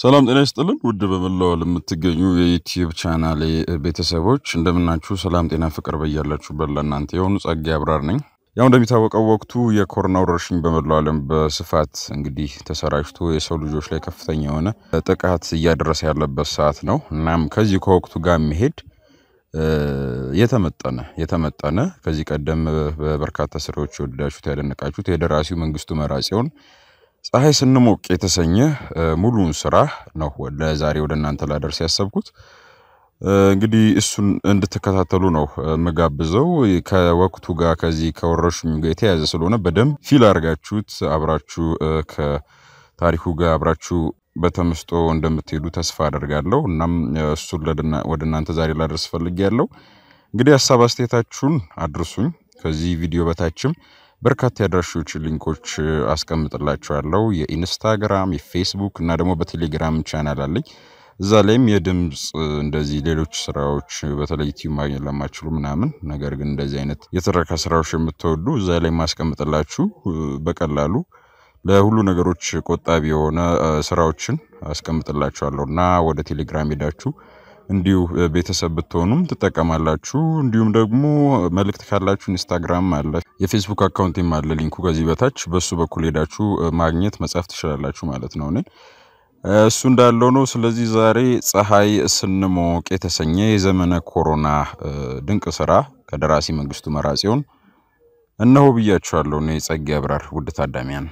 ሰላም ጤና ይስጥልን ውድ በመላው ዓለም የምትገኙ የዩቲዩብ ቻናሌ ቤተሰቦች እንደምናችሁ። ሰላም ጤና ፍቅር በያላችሁበት ለእናንተ የሆኑ ጸጋ አብራር ነኝ። ያው እንደሚታወቀው ወቅቱ የኮሮና ወረርሽኝ በመላው ዓለም በስፋት እንግዲህ ተሰራጭቶ የሰው ልጆች ላይ ከፍተኛ የሆነ ጥቃት እያደረሰ ያለበት ሰዓት ነው። እናም ከዚህ ከወቅቱ ጋር የሚሄድ የተመጠነ የተመጠነ ከዚህ ቀደም በበርካታ ስራዎች የወደዳችሁት ያደነቃችሁት የደራሲው መንግስቱ መራጽዮን ፀሐይ ስንሞቅ የተሰኘ ሙሉውን ስራ ነው ለዛሬ ወደ እናንተ ላደርስ ያሰብኩት። እንግዲህ እሱን እንድትከታተሉ ነው የምጋብዘው። ከወቅቱ ጋር ከዚህ ከወረርሽኙ ጋር የተያያዘ ስለሆነ በደንብ ፊል አድርጋችሁት አብራችሁ ከታሪኩ ጋር አብራችሁ በተመስጦ እንደምትሄዱ ተስፋ አደርጋለሁ። እናም እሱን ወደ እናንተ ዛሬ ላደርስ ፈልጌያለሁ። እንግዲህ ሀሳብ አስተያየታችሁን አድርሱኝ። ከዚህ ቪዲዮ በታችም በርካታ የአድራሾች ሊንኮች አስቀምጥላችኋለሁ። የኢንስታግራም፣ የፌስቡክ እና ደግሞ በቴሌግራም ቻናል አለኝ። እዛ ላይም የድምፅ እንደዚህ ሌሎች ስራዎች በተለይ ዩቲዩብ ማግኘት ለማችሉ ምናምን ነገር ግን እንደዚህ አይነት የትረካ ስራዎች የምትወዱ እዛ ላይ ማስቀምጥላችሁ በቀላሉ ለሁሉ ነገሮች ቆጣቢ የሆነ ስራዎችን አስቀምጥላችኋለሁ እና ወደ ቴሌግራም ሄዳችሁ እንዲሁ ቤተሰብ ብትሆኑም ትጠቀማላችሁ። እንዲሁም ደግሞ መልእክት ካላችሁ ኢንስታግራም አለ፣ የፌስቡክ አካውንትም አለ። ሊንኩ ከዚህ በታች በሱ በኩል ሄዳችሁ ማግኘት መጻፍ ትችላላችሁ ማለት ነው። እኔን እሱ እንዳለው ነው። ስለዚህ ዛሬ ፀሐይ ስንሞቅ የተሰኘ የዘመነ ኮሮና ድንቅ ስራ ከደራሲ መንግስቱ መራጽዮን እነሆ ብያችኋለሁ። እኔ ጸጋ አብራር ውድ ታዳሚያን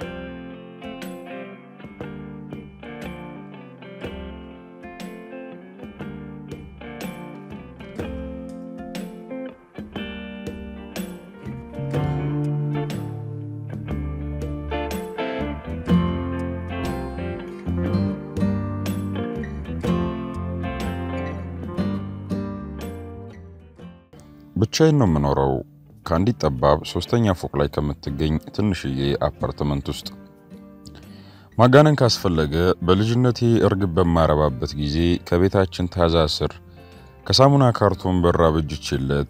ብቻዬን ነው የምኖረው ከአንዲት ጠባብ ሶስተኛ ፎቅ ላይ ከምትገኝ ትንሽዬ አፓርትመንት ውስጥ። ማጋነን ካስፈለገ በልጅነቴ እርግብ በማረባበት ጊዜ ከቤታችን ታዛ ስር ከሳሙና ካርቶን በራ በጅችለት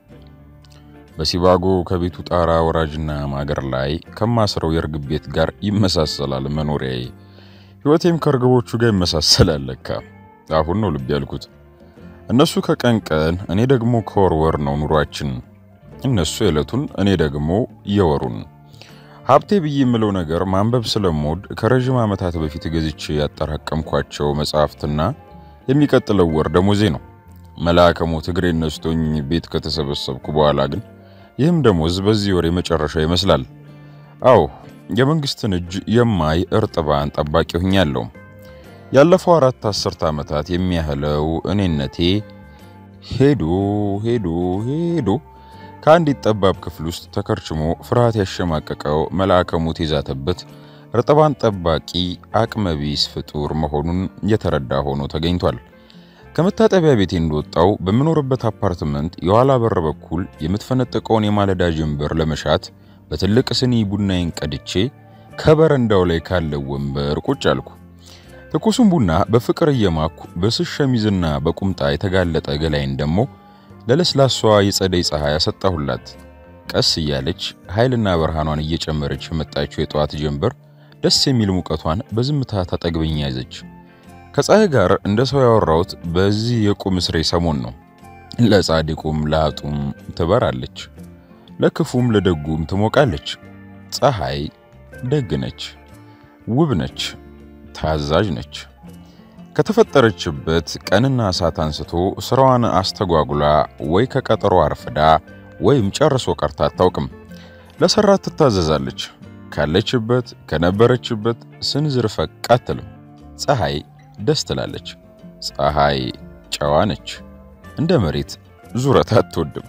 በሲባጎ ከቤቱ ጣራ ወራጅና ማገር ላይ ከማስረው የእርግብ ቤት ጋር ይመሳሰላል መኖሪያዬ። ሕይወቴም ከእርግቦቹ ጋር ይመሳሰላል። ለካ አሁን ነው ልብ ያልኩት። እነሱ ከቀን ቀን እኔ ደግሞ ከወር ወር ነው ኑሯችን። እነሱ የዕለቱን እኔ ደግሞ የወሩን። ሀብቴ ብዬ የምለው ነገር ማንበብ ስለምወድ ከረዥም ዓመታት በፊት ገዝቼ ያጠራቀምኳቸው መጽሐፍትና የሚቀጥለው ወር ደሞዜ ነው። መልአከ ሞት እግሬን ነስቶኝ ቤት ከተሰበሰብኩ በኋላ ግን ይህም ደሞዝ በዚህ ወር የመጨረሻ ይመስላል። አዎ የመንግስትን እጅ የማይ እርጥባን ጠባቂ ሆኛለሁ። ያለፈው አራት አስርት ዓመታት የሚያህለው እኔነቴ ሄዶ ሄዶ ሄዶ ከአንዲት ጠባብ ክፍል ውስጥ ተከርችሞ ፍርሃት ያሸማቀቀው መልአከ ሞት የዛተበት እርጥባን ጠባቂ አቅመቢስ ፍጡር መሆኑን የተረዳ ሆኖ ተገኝቷል። ከመታጠቢያ ቤቴ እንደወጣው በምኖርበት አፓርትመንት የኋላ በር በኩል የምትፈነጥቀውን የማለዳ ጀንበር ለመሻት በትልቅ ስኒ ቡናዬን ቀድቼ ከበረንዳው ላይ ካለው ወንበር ቁጭ አልኩ። ትኩሱን ቡና በፍቅር እየማኩ በስስ ሸሚዝና በቁምጣ የተጋለጠ ገላይን ደግሞ ለለስላሷ የጸደይ ፀሐይ ያሰጣሁላት። ቀስ እያለች ኃይልና ብርሃኗን እየጨመረች የመጣችው የጠዋት ጀንበር ደስ የሚል ሙቀቷን በዝምታ ታጠግበኝ ያዘች። ከፀሐይ ጋር እንደ ሰው ያወራሁት በዚህ የቁም እስሬ ሰሞን ነው። ለጻድቁም ለአጡም ትበራለች፣ ለክፉም ለደጉም ትሞቃለች። ፀሐይ ደግ ነች፣ ውብ ነች፣ ታዛዥ ነች። ከተፈጠረችበት ቀንና ሰዓት አንስቶ ስራዋን አስተጓጉላ ወይ ከቀጠሮ አርፍዳ ወይም ጨርሶ ቀርታ አታውቅም። ለሰራት ትታዘዛለች። ካለችበት ከነበረችበት ስንዝር ፈቅ አትልም። ፀሐይ ደስ ትላለች። ፀሐይ ጨዋ ነች። እንደ መሬት ዙረት አትወድም።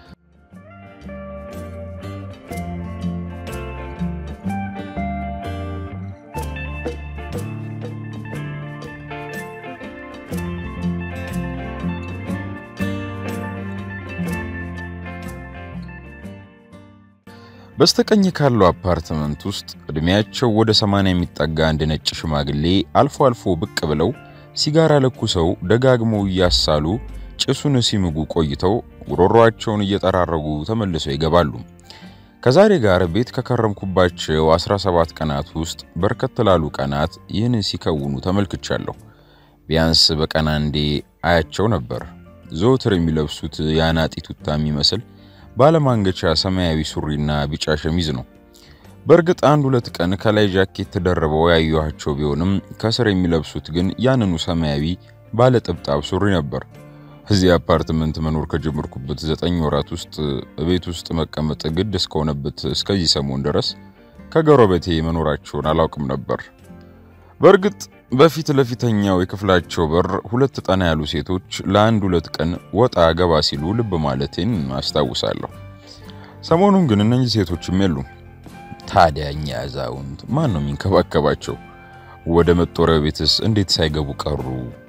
በስተቀኝ ካለው አፓርትመንት ውስጥ እድሜያቸው ወደ ሰማንያ የሚጠጋ አንድ ነጭ ሽማግሌ አልፎ አልፎ ብቅ ብለው ሲጋራ ለኩሰው ደጋግመው እያሳሉ ጭሱን ሲምጉ ቆይተው ጉሮሯቸውን እየጠራረጉ ተመልሰው ይገባሉ። ከዛሬ ጋር ቤት ከከረምኩባቸው 17 ቀናት ውስጥ በርከት ላሉ ቀናት ይህን ሲከውኑ ተመልክቻለሁ። ቢያንስ በቀን አንዴ አያቸው ነበር። ዘወትር የሚለብሱት የአናጢ ቱታ የሚመስል ባለማንገቻ ሰማያዊ ሱሪና ቢጫ ሸሚዝ ነው። በእርግጥ አንድ ሁለት ቀን ከላይ ጃኬት ተደርበው ያየኋቸው ቢሆንም ከስር የሚለብሱት ግን ያንኑ ሰማያዊ ባለ ጥብጣብ ሱሪ ነበር። እዚህ አፓርትመንት መኖር ከጀመርኩበት ዘጠኝ ወራት ውስጥ ቤት ውስጥ መቀመጥ ግድ እስከሆነበት እስከዚህ ሰሞን ድረስ ከጎረቤቴ መኖራቸውን አላውቅም ነበር። በእርግጥ በፊት ለፊተኛው የክፍላቸው በር ሁለት ጠና ያሉ ሴቶች ለአንድ ሁለት ቀን ወጣ ገባ ሲሉ ልብ ማለቴን አስታውሳለሁ። ሰሞኑን ግን እነኚህ ሴቶችም የሉም። ታዲያ እኛ አዛውንት ማን ነው የሚንከባከባቸው? ወደ መጦሪያው ቤትስ እንዴት ሳይገቡ ቀሩ?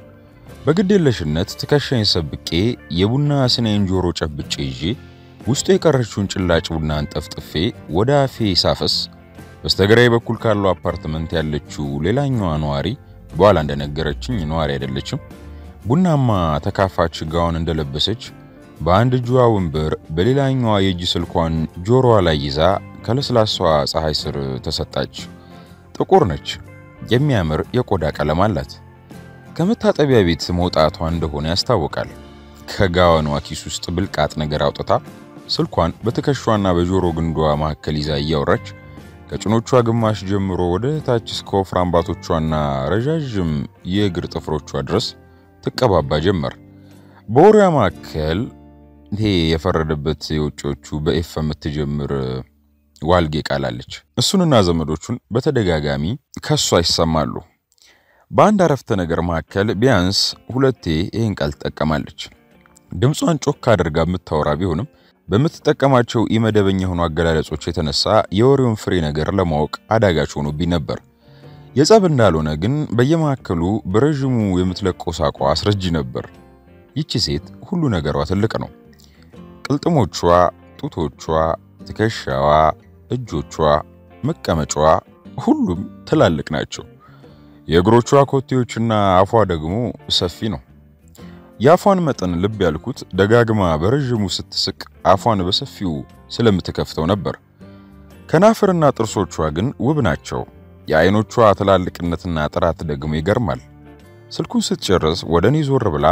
በግዴለሽነት ትከሻኝ ሰብቄ የቡና ስኔን ጆሮ ጨብጬ ይዤ ውስጡ የቀረችውን ጭላጭ ቡና አንጠፍጥፌ ወደ አፌ ሳፈስ በስተግራይ በኩል ካለው አፓርትመንት ያለችው ሌላኛዋ ነዋሪ በኋላ እንደነገረችኝ ነዋሪ አይደለችም። ቡናማ ተካፋች ጋውን እንደለበሰች በአንድ እጇ ወንበር በሌላኛዋ የእጅ ስልኳን ጆሮዋ ላይ ይዛ ከለስላሷ ፀሐይ ስር ተሰጣች። ጥቁር ነች። የሚያምር የቆዳ ቀለም አላት። ከመታጠቢያ ቤት መውጣቷ እንደሆነ ያስታውቃል። ከጋዋኗ ኪስ ውስጥ ብልቃጥ ነገር አውጥታ ስልኳን በትከሿና በጆሮ ግንዷ መካከል ይዛ እያወራች ከጭኖቿ ግማሽ ጀምሮ ወደ ታች እስከ ወፍራም ባቶቿና ረዣዥም የእግር ጥፍሮቿ ድረስ ትቀባባ ጀመር። በወሬዋ መካከል ይሄ የፈረደበት የውጮቹ በኤፍ የምትጀምር ዋልጌ ቃላለች። እሱንና ዘመዶቹን በተደጋጋሚ ከሷ ይሰማሉ። በአንድ አረፍተ ነገር መካከል ቢያንስ ሁለቴ ይህን ቃል ትጠቀማለች። ድምጿን ጮክ አድርጋ የምታወራ ቢሆንም በምትጠቀማቸው ኢመደበኛ የሆኑ አገላለጾች የተነሳ የወሬውን ፍሬ ነገር ለማወቅ አዳጋች ሆኖብኝ ነበር። የጸብ እንዳልሆነ ግን በየመካከሉ በረዥሙ የምትለቀው ሳቋ አስረጂ ነበር። ይቺ ሴት ሁሉ ነገሯ ትልቅ ነው። ቅልጥሞቿ፣ ጡቶቿ፣ ትከሻዋ፣ እጆቿ፣ መቀመጫዋ ሁሉም ትላልቅ ናቸው። የእግሮቿ ኮቴዎችና አፏ ደግሞ ሰፊ ነው። የአፏን መጠን ልብ ያልኩት ደጋግማ በረዥሙ ስትስቅ አፏን በሰፊው ስለምትከፍተው ነበር። ከናፍርና ጥርሶቿ ግን ውብ ናቸው። የአይኖቿ ትላልቅነትና ጥራት ደግሞ ይገርማል። ስልኩን ስትጨርስ ወደ እኔ ዞር ብላ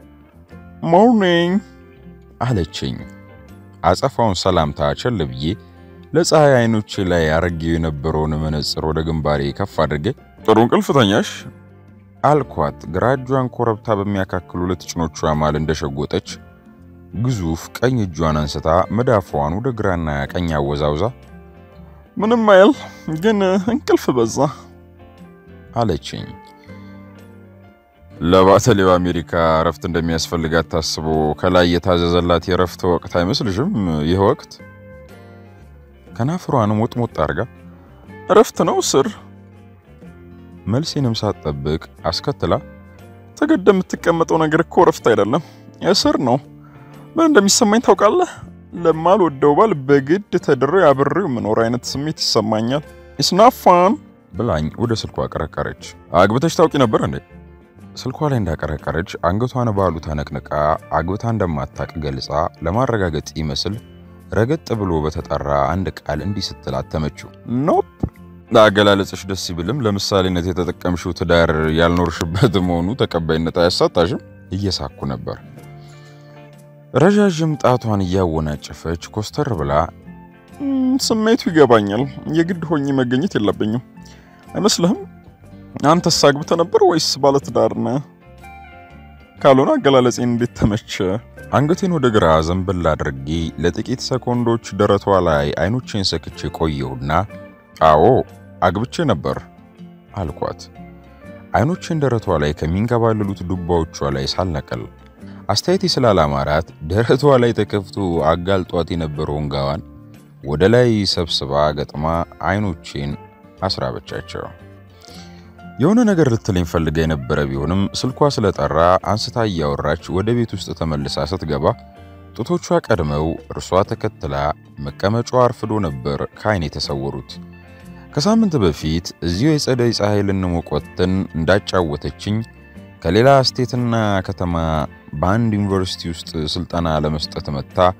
ሞርኒንግ አለችኝ። አጸፋውን ሰላምታ ቸል ብዬ ለፀሐይ አይኖቼ ላይ አረጌው የነበረውን መነጽር ወደ ግንባሬ ከፍ አድርጌ ጥሩ እንቅልፍ ተኛሽ አልኳት። ግራ እጇን ኮረብታ በሚያካክሉ ሁለት ጭኖቿ ማል እንደሸጎጠች ግዙፍ ቀኝ እጇን አንስታ መዳፏን ወደ ግራና ቀኝ አወዛውዛ ምንም አይል ግን እንቅልፍ በዛ አለችኝ። ለባተሌው አሜሪካ እረፍት እንደሚያስፈልጋት ታስቦ ከላይ የታዘዘላት የእረፍት ወቅት አይመስልሽም? ይህ ወቅት ከናፍሯን ሞጥሞጥ አድርጋ እረፍት ነው ስር መልሴንም ሳትጠብቅ አስከትላ ተገደ የምትቀመጠው ነገር እኮ እረፍት አይደለም፣ እስር ነው። ምን እንደሚሰማኝ ታውቃለህ? ለማልወደው ባል በግድ ተድሬ አብሬው የምኖር አይነት ስሜት ይሰማኛል። ኢስናፋን ብላኝ ወደ ስልኳ አቀረቀረች። አግብተሽ ታውቂ ነበር እንዴ? ስልኳ ላይ እንዳቀረቀረች አንገቷን ባሉ ታነቅንቃ አግብታ እንደማታቅ ገልጻ ለማረጋገጥ ይመስል ረገጥ ብሎ በተጠራ አንድ ቃል እንዲህ ስትል አተመችው። ኖፕ ለአገላለጽሽ ደስ ይብልም ለምሳሌነት የተጠቀምሽው ትዳር ያልኖርሽበት መሆኑ ተቀባይነት አያሳጣሽም። እየሳኩ ነበር። ረዣዥም ጣቷን እያወናጨፈች ኮስተር ብላ ስሜቱ ይገባኛል፣ የግድ ሆኜ መገኘት የለብኝም አይመስልህም? አንተስ አግብተህ ነበር ወይስ ባለትዳር ነህ? ካልሆነ አገላለጼን እንዴት ተመቸ? አንገቴን ወደ ግራ ዘንበል አድርጌ ለጥቂት ሰኮንዶች ደረቷ ላይ አይኖቼን ሰክቼ ቆየሁና አዎ አግብቼ ነበር አልኳት። አይኖቼን ደረቷ ላይ ከሚንከባለሉት ዱባዎቿ ላይ ሳልነቀል አስተያየቴ ስላላማራት ደረቷ ላይ ተከፍቶ አጋልጧት የነበረውን ጋዋን ወደ ላይ ሰብስባ ገጥማ አይኖቼን አስራበቻቸው። የሆነ ነገር ልትለኝ ፈልጋ የነበረ ቢሆንም ስልኳ ስለጠራ አንስታ እያወራች ወደ ቤት ውስጥ ተመልሳ ስትገባ ጡቶቿ ቀድመው እርሷ ተከትላ መቀመጫዋ አርፍዶ ነበር ከዓይኔ የተሰወሩት። ከሳምንት በፊት እዚሁ የጸደይ ፀሐይ ልንሞቅ ወጥተን እንዳጫወተችኝ ከሌላ ስቴትና ከተማ በአንድ ዩኒቨርሲቲ ውስጥ ስልጠና ለመስጠት መጥታ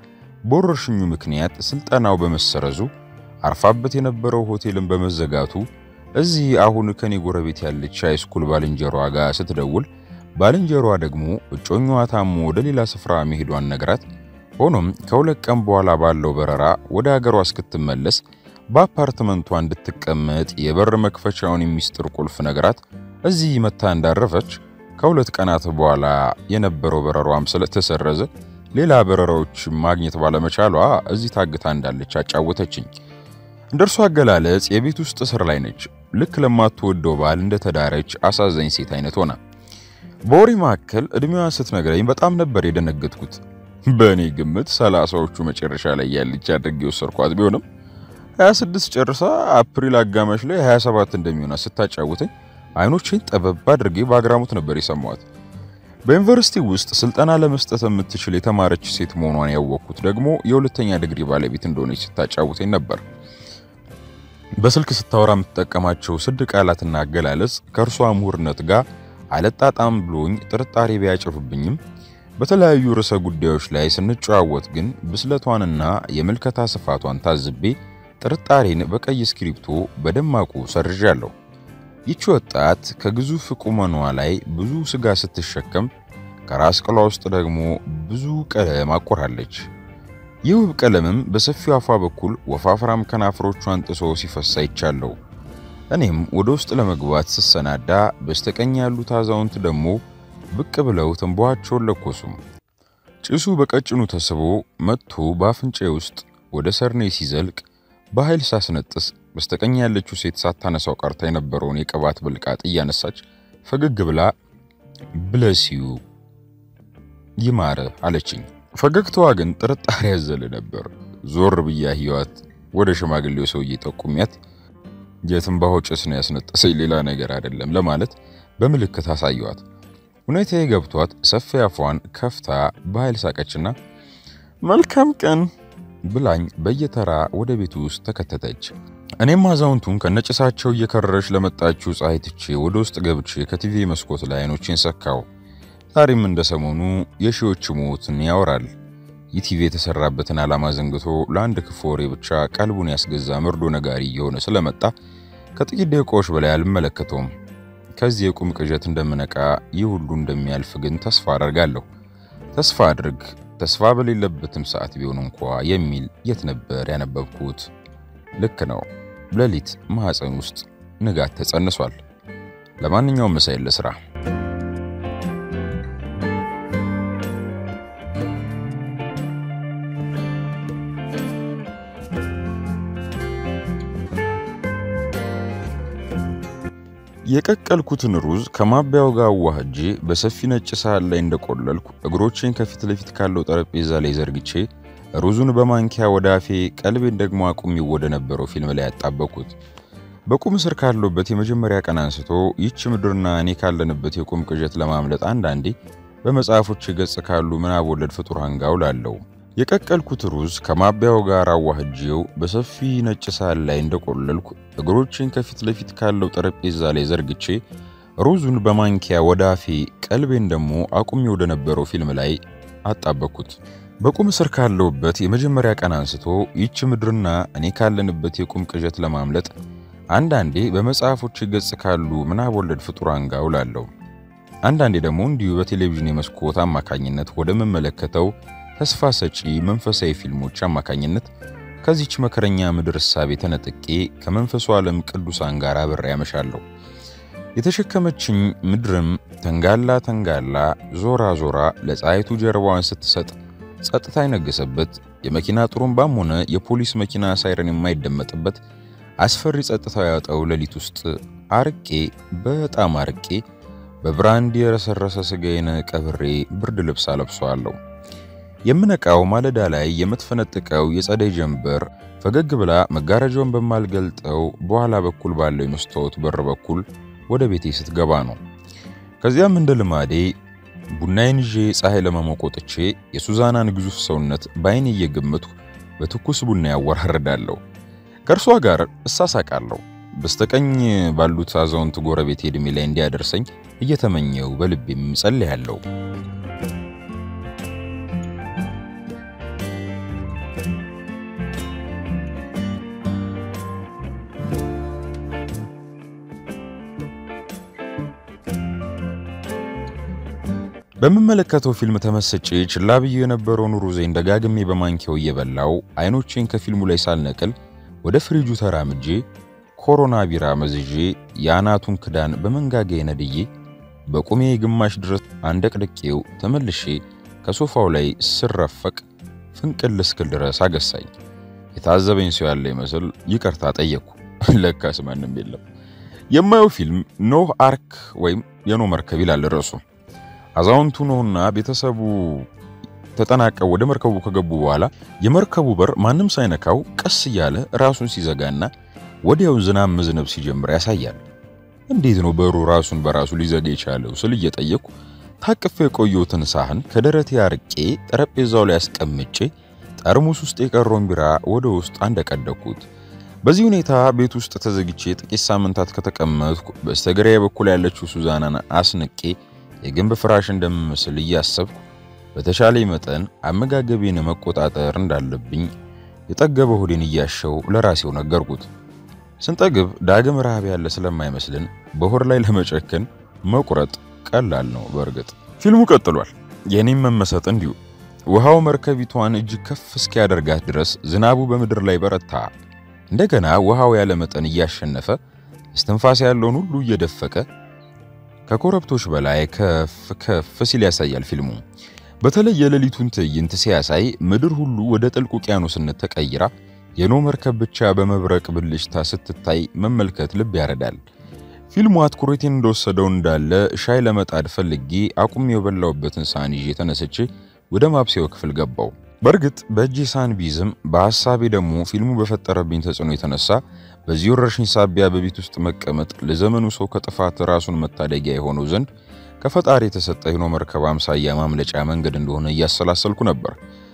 በወረርሽኙ ምክንያት ስልጠናው በመሰረዙ አርፋበት የነበረው ሆቴልን በመዘጋቱ እዚህ አሁን ከኔ ጎረቤት ያለች ሃይስኩል ባልንጀሯ ጋር ስትደውል ባልንጀሯ ደግሞ እጮኛዋ ታሞ ወደ ሌላ ስፍራ መሄዷን ነግራት፣ ሆኖም ከሁለት ቀን በኋላ ባለው በረራ ወደ ሀገሯ እስክትመለስ በአፓርትመንቷ እንድትቀመጥ የበር መክፈቻውን የሚስጥር ቁልፍ ነግራት እዚህ መታ እንዳረፈች ከሁለት ቀናት በኋላ የነበረው በረሯም ስለተሰረዘ ሌላ በረራዎች ማግኘት ባለመቻሏ እዚህ ታግታ እንዳለች አጫወተችኝ። እንደ እርሷ አገላለጽ የቤት ውስጥ እስር ላይ ነች። ልክ ለማትወደው ባል እንደተዳረች አሳዛኝ ሴት አይነት ሆና በወሬ መካከል እድሜዋን ስትነግረኝ በጣም ነበር የደነገጥኩት። በእኔ ግምት ሰላሳዎቹ መጨረሻ ላይ ያለች አድርጌ ወሰድኳት ቢሆንም 26 ጨርሳ አፕሪል አጋማሽ ላይ 27 እንደሚሆና ስታጫውተኝ አይኖቼን ጠበብ አድርጌ በአግራሞት ነበር የሰማዋት። በዩኒቨርሲቲ ውስጥ ስልጠና ለመስጠት የምትችል የተማረች ሴት መሆኗን ያወቅኩት ደግሞ የሁለተኛ ዲግሪ ባለቤት እንደሆነች ስታጫውተኝ ነበር። በስልክ ስታወራ የምትጠቀማቸው ስድ ቃላትና አገላለጽ ከእርሷ ምሁርነት ጋር አለጣጣም ብሎኝ ጥርጣሬ ቢያጭርብኝም በተለያዩ ርዕሰ ጉዳዮች ላይ ስንጨዋወት ግን ብስለቷንና የምልከታ ስፋቷን ታዝቤ ጥርጣሬን በቀይ እስክሪብቶ በደማቁ ሰርዣለሁ። ይቺ ወጣት ከግዙፍ ቁመኗ ላይ ብዙ ስጋ ስትሸከም ከራስ ቅሏ ውስጥ ደግሞ ብዙ ቀለም አቆራለች። ይህ ውብ ቀለምም በሰፊው አፏ በኩል ወፋፍራም ከናፍሮቿን ጥሶ ሲፈሳ ይቻለሁ። እኔም ወደ ውስጥ ለመግባት ስሰናዳ በስተቀኝ ያሉት አዛውንት ደግሞ ብቅ ብለው ትንባቸውን ለኮሱም። ጭሱ በቀጭኑ ተስቦ መጥቶ በአፍንጫዬ ውስጥ ወደ ሰርኔ ሲዘልቅ በኃይል ሳስነጥስ በስተቀኝ ያለችው ሴት ሳታነሳው ቀርታ የነበረውን የቅባት ብልቃጥ እያነሳች ፈገግ ብላ ብለሲዩ ይማረ አለችኝ። ፈገግታዋ ግን ጥርጣሬ ያዘለ ነበር። ዞር ብያ ህይወት ወደ ሽማግሌው ሰውዬ ጠቁሚያት የትንባሆ ጭስ ነው ያስነጠሰኝ ሌላ ነገር አይደለም ለማለት በምልክት አሳየዋት። ሁኔታዬ ገብቷት ሰፊ አፏን ከፍታ በኃይል ሳቀችና መልካም ቀን ብላኝ በየተራ ወደ ቤቱ ውስጥ ተከተተች። እኔም አዛውንቱን ከነጭሳቸው እየከረረች ለመጣችው ፀሐይ ትቼ ወደ ውስጥ ገብቼ ከቲቪ መስኮት ላይ አይኖቼን ሰካው። ዛሬም እንደ ሰሞኑ የሺዎች ሞትን ያወራል። ይህ ቲቪ የተሰራበትን ዓላማ ዘንግቶ ለአንድ ክፉ ወሬ ብቻ ቀልቡን ያስገዛ መርዶ ነጋሪ እየሆነ ስለመጣ ከጥቂት ደቂቃዎች በላይ አልመለከተውም። ከዚህ የቁም ቅዠት እንደምነቃ ይህ ሁሉ እንደሚያልፍ ግን ተስፋ አደርጋለሁ። ተስፋ አድርግ ተስፋ በሌለበትም ሰዓት ቢሆን እንኳ የሚል የት ነበር ያነበብኩት? ልክ ነው። ሌሊት ማህፀን ውስጥ ንጋት ተጸንሷል። ለማንኛውም መሳይል ለስራ የቀቀልኩትን ሩዝ ከማቢያው ጋር አዋህጄ በሰፊ ነጭ ሳህን ላይ እንደቆለልኩ እግሮቼን ከፊት ለፊት ካለው ጠረጴዛ ላይ ዘርግቼ ሩዙን በማንኪያ ወደ አፌ ቀልቤን ደግሞ አቁሜው ወደ ነበረው ፊልም ላይ ያጣበኩት። በቁም እስር ካለበት የመጀመሪያ ቀን አንስቶ ይህች ምድርና እኔ ካለንበት የቁም ቅዠት ለማምለጥ አንዳንዴ በመጽሐፎች ገጽ ካሉ ምናብ ወለድ ፍጡራን ጋር ውላለሁ። የቀቀልኩት ሩዝ ከማቢያው ጋር አዋህጄው በሰፊ ነጭ ሳህን ላይ እንደቆለልኩ እግሮቼን ከፊት ለፊት ካለው ጠረጴዛ ላይ ዘርግቼ ሩዙን በማንኪያ ወደ አፌ ቀልቤን ደግሞ አቁሜ ወደ ነበረው ፊልም ላይ አጣበኩት። በቁም እስር ካለውበት የመጀመሪያ ቀን አንስቶ ይህች ምድርና እኔ ካለንበት የቁም ቅዠት ለማምለጥ አንዳንዴ በመጽሐፎች ገጽ ካሉ ምናብ ወለድ ፍጡራን ጋር ውላለሁ። አንዳንዴ ደግሞ እንዲሁ በቴሌቪዥን የመስኮት አማካኝነት ወደምመለከተው ተስፋ ሰጪ መንፈሳዊ ፊልሞች አማካኝነት ከዚች መከረኛ ምድር እሳቤ ተነጥቄ ከመንፈሱ ዓለም ቅዱሳን ጋር አብሬ ያመሻለሁ። የተሸከመችኝ ምድርም ተንጋላ ተንጋላ ዞራ ዞራ ለፀሐይቱ ጀርባዋን ስትሰጥ ጸጥታ የነገሰበት የመኪና ጥሩምባም ሆነ የፖሊስ መኪና ሳይረን የማይደመጥበት አስፈሪ ጸጥታ ያወጣው ሌሊት ውስጥ አርቄ በጣም አርቄ በብራንድ የረሰረሰ ስጋዬን ቀብሬ ብርድ ልብስ አለብሰዋለሁ። የምነቃው ማለዳ ላይ የምትፈነጥቀው የጸደይ ጀንበር ፈገግ ብላ መጋረጃውን በማልገልጠው በኋላ በኩል ባለው የመስታወት በር በኩል ወደ ቤቴ ስትገባ ነው። ከዚያም እንደ ልማዴ ቡናዬን ይዤ ፀሐይ ለመሞቅ ወጥቼ የሱዛናን ግዙፍ ሰውነት በዓይኔ እየገመትኩ በትኩስ ቡና ያወራርዳለሁ። ከእርሷ ጋር እሳሳቃለሁ። በስተቀኝ ባሉት አዛውንት ጎረቤት ዕድሜ ላይ እንዲያደርሰኝ እየተመኘው በልቤም ጸልያለሁ። በምመለከተው ፊልም ተመስጬ ችላ ብዬ የነበረውን ሩዜን ደጋግሜ በማንኪያው እየበላው አይኖቼን ከፊልሙ ላይ ሳልነቅል ወደ ፍሪጁ ተራምጄ ኮሮና ቢራ መዝዤ የአናቱን ክዳን በመንጋጋዬ ነድዬ በቁሜ ግማሽ ድረስ አንደቅድቄው ተመልሼ ከሶፋው ላይ ስረፈቅ ፍንቅል እስክል ድረስ አገሳኝ። የታዘበኝ ሰው ያለ ይመስል ይቅርታ ጠየቅኩ። ለካስ ማንም የለም። የማየው ፊልም ኖህ አርክ ወይም የኖህ መርከብ ይላል ርዕሱ። አዛውንቱ ኖህና ቤተሰቡ ተጠናቀው ወደ መርከቡ ከገቡ በኋላ የመርከቡ በር ማንም ሳይነካው ቀስ እያለ ራሱን ሲዘጋና ወዲያው ዝናብ መዝነብ ሲጀምር ያሳያል። እንዴት ነው በሩ ራሱን በራሱ ሊዘጋ የቻለው ስል እየጠየቅኩ ታቅፌ የቆየሁትን ሳህን ከደረቴ አርቄ ጠረጴዛው ላይ አስቀምጬ ጠርሙስ ውስጥ የቀረውን ቢራ ወደ ውስጥ አንደቀደኩት። በዚህ ሁኔታ ቤት ውስጥ ተዘግቼ ጥቂት ሳምንታት ከተቀመጥኩ በስተግራዬ በኩል ያለችው ሱዛናን አስንቄ የግንብ ፍራሽ እንደምመስል እያሰብኩ በተሻለ መጠን አመጋገቤን መቆጣጠር እንዳለብኝ የጠገበ ሆዴን እያሸው ለራሴው ነገርኩት። ስንጠግብ ዳግም ረሃብ ያለ ስለማይመስልን በሆድ ላይ ለመጨከን መቁረጥ ቀላል ነው። በእርግጥ ፊልሙ ቀጥሏል። የኔም መመሰጥ እንዲሁ። ውሃው መርከቢቷን እጅግ ከፍ እስኪያደርጋት ድረስ ዝናቡ በምድር ላይ በረታ። እንደገና ውሃው ያለ መጠን እያሸነፈ እስትንፋስ ያለውን ሁሉ እየደፈቀ ከኮረብቶች በላይ ከፍ ከፍ ሲል ያሳያል ፊልሙ። በተለይ የሌሊቱን ትዕይንት ሲያሳይ ምድር ሁሉ ወደ ጥልቅ ውቅያኖስነት ተቀይራ የኖህ መርከብ ብቻ በመብረቅ ብልጭታ ስትታይ መመልከት ልብ ያረዳል። ፊልሙ አትኩሮቴን እንደወሰደው እንዳለ ሻይ ለመጣድ ፈልጌ አቁሜ የበላውበትን ሳህን ይዤ ተነስቼ ወደ ማብሰያው ክፍል ገባው። በእርግጥ በእጄ ሳህን ቢይዝም በሐሳቤ ደግሞ ፊልሙ በፈጠረብኝ ተጽዕኖ የተነሳ በዚህ ወረርሽኝ ሳቢያ በቤት ውስጥ መቀመጥ ለዘመኑ ሰው ከጥፋት ራሱን መታደጊያ የሆነው ዘንድ ከፈጣሪ የተሰጠ የኖህ መርከብ አምሳያ ማምለጫ መንገድ እንደሆነ እያሰላሰልኩ ነበር።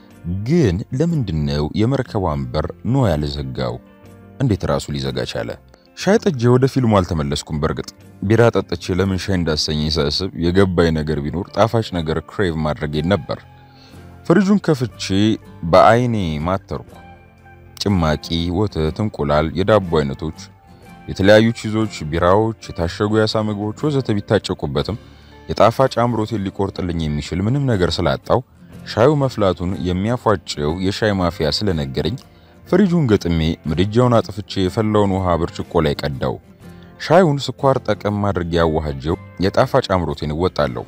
ግን ለምንድነው የመርከቧን በር ኖህ ያልዘጋው? እንዴት ራሱ ሊዘጋ ቻለ? ሻይ ጠጄ ወደ ፊልሙ አልተመለስኩም። በእርግጥ ቢራ ጠጥቼ ለምን ሻይ እንዳሰኘኝ ሳስብ የገባኝ ነገር ቢኖር ጣፋጭ ነገር ክሬቭ ማድረጌን ነበር። ፍሪጁን ከፍቼ በአይኔ ማተርኩ። ጭማቂ፣ ወተት፣ እንቁላል፣ የዳቦ አይነቶች፣ የተለያዩ ቺዞች፣ ቢራዎች፣ የታሸጉ የአሳ ምግቦች ወዘተ ቢታጨቁበትም የጣፋጭ አምሮቴን ሊቆርጥልኝ የሚችል ምንም ነገር ስላጣው ሻዩ መፍላቱን የሚያፏጨው የሻይ ማፊያ ስለነገረኝ ፍሪጁን ገጥሜ ምድጃውን አጥፍቼ የፈላውን ውሃ ብርጭቆ ላይ ቀዳው። ሻዩን ስኳር ጠቀም አድርጌ ያዋሃጀው የጣፋጭ አምሮቴን እወጣለሁ።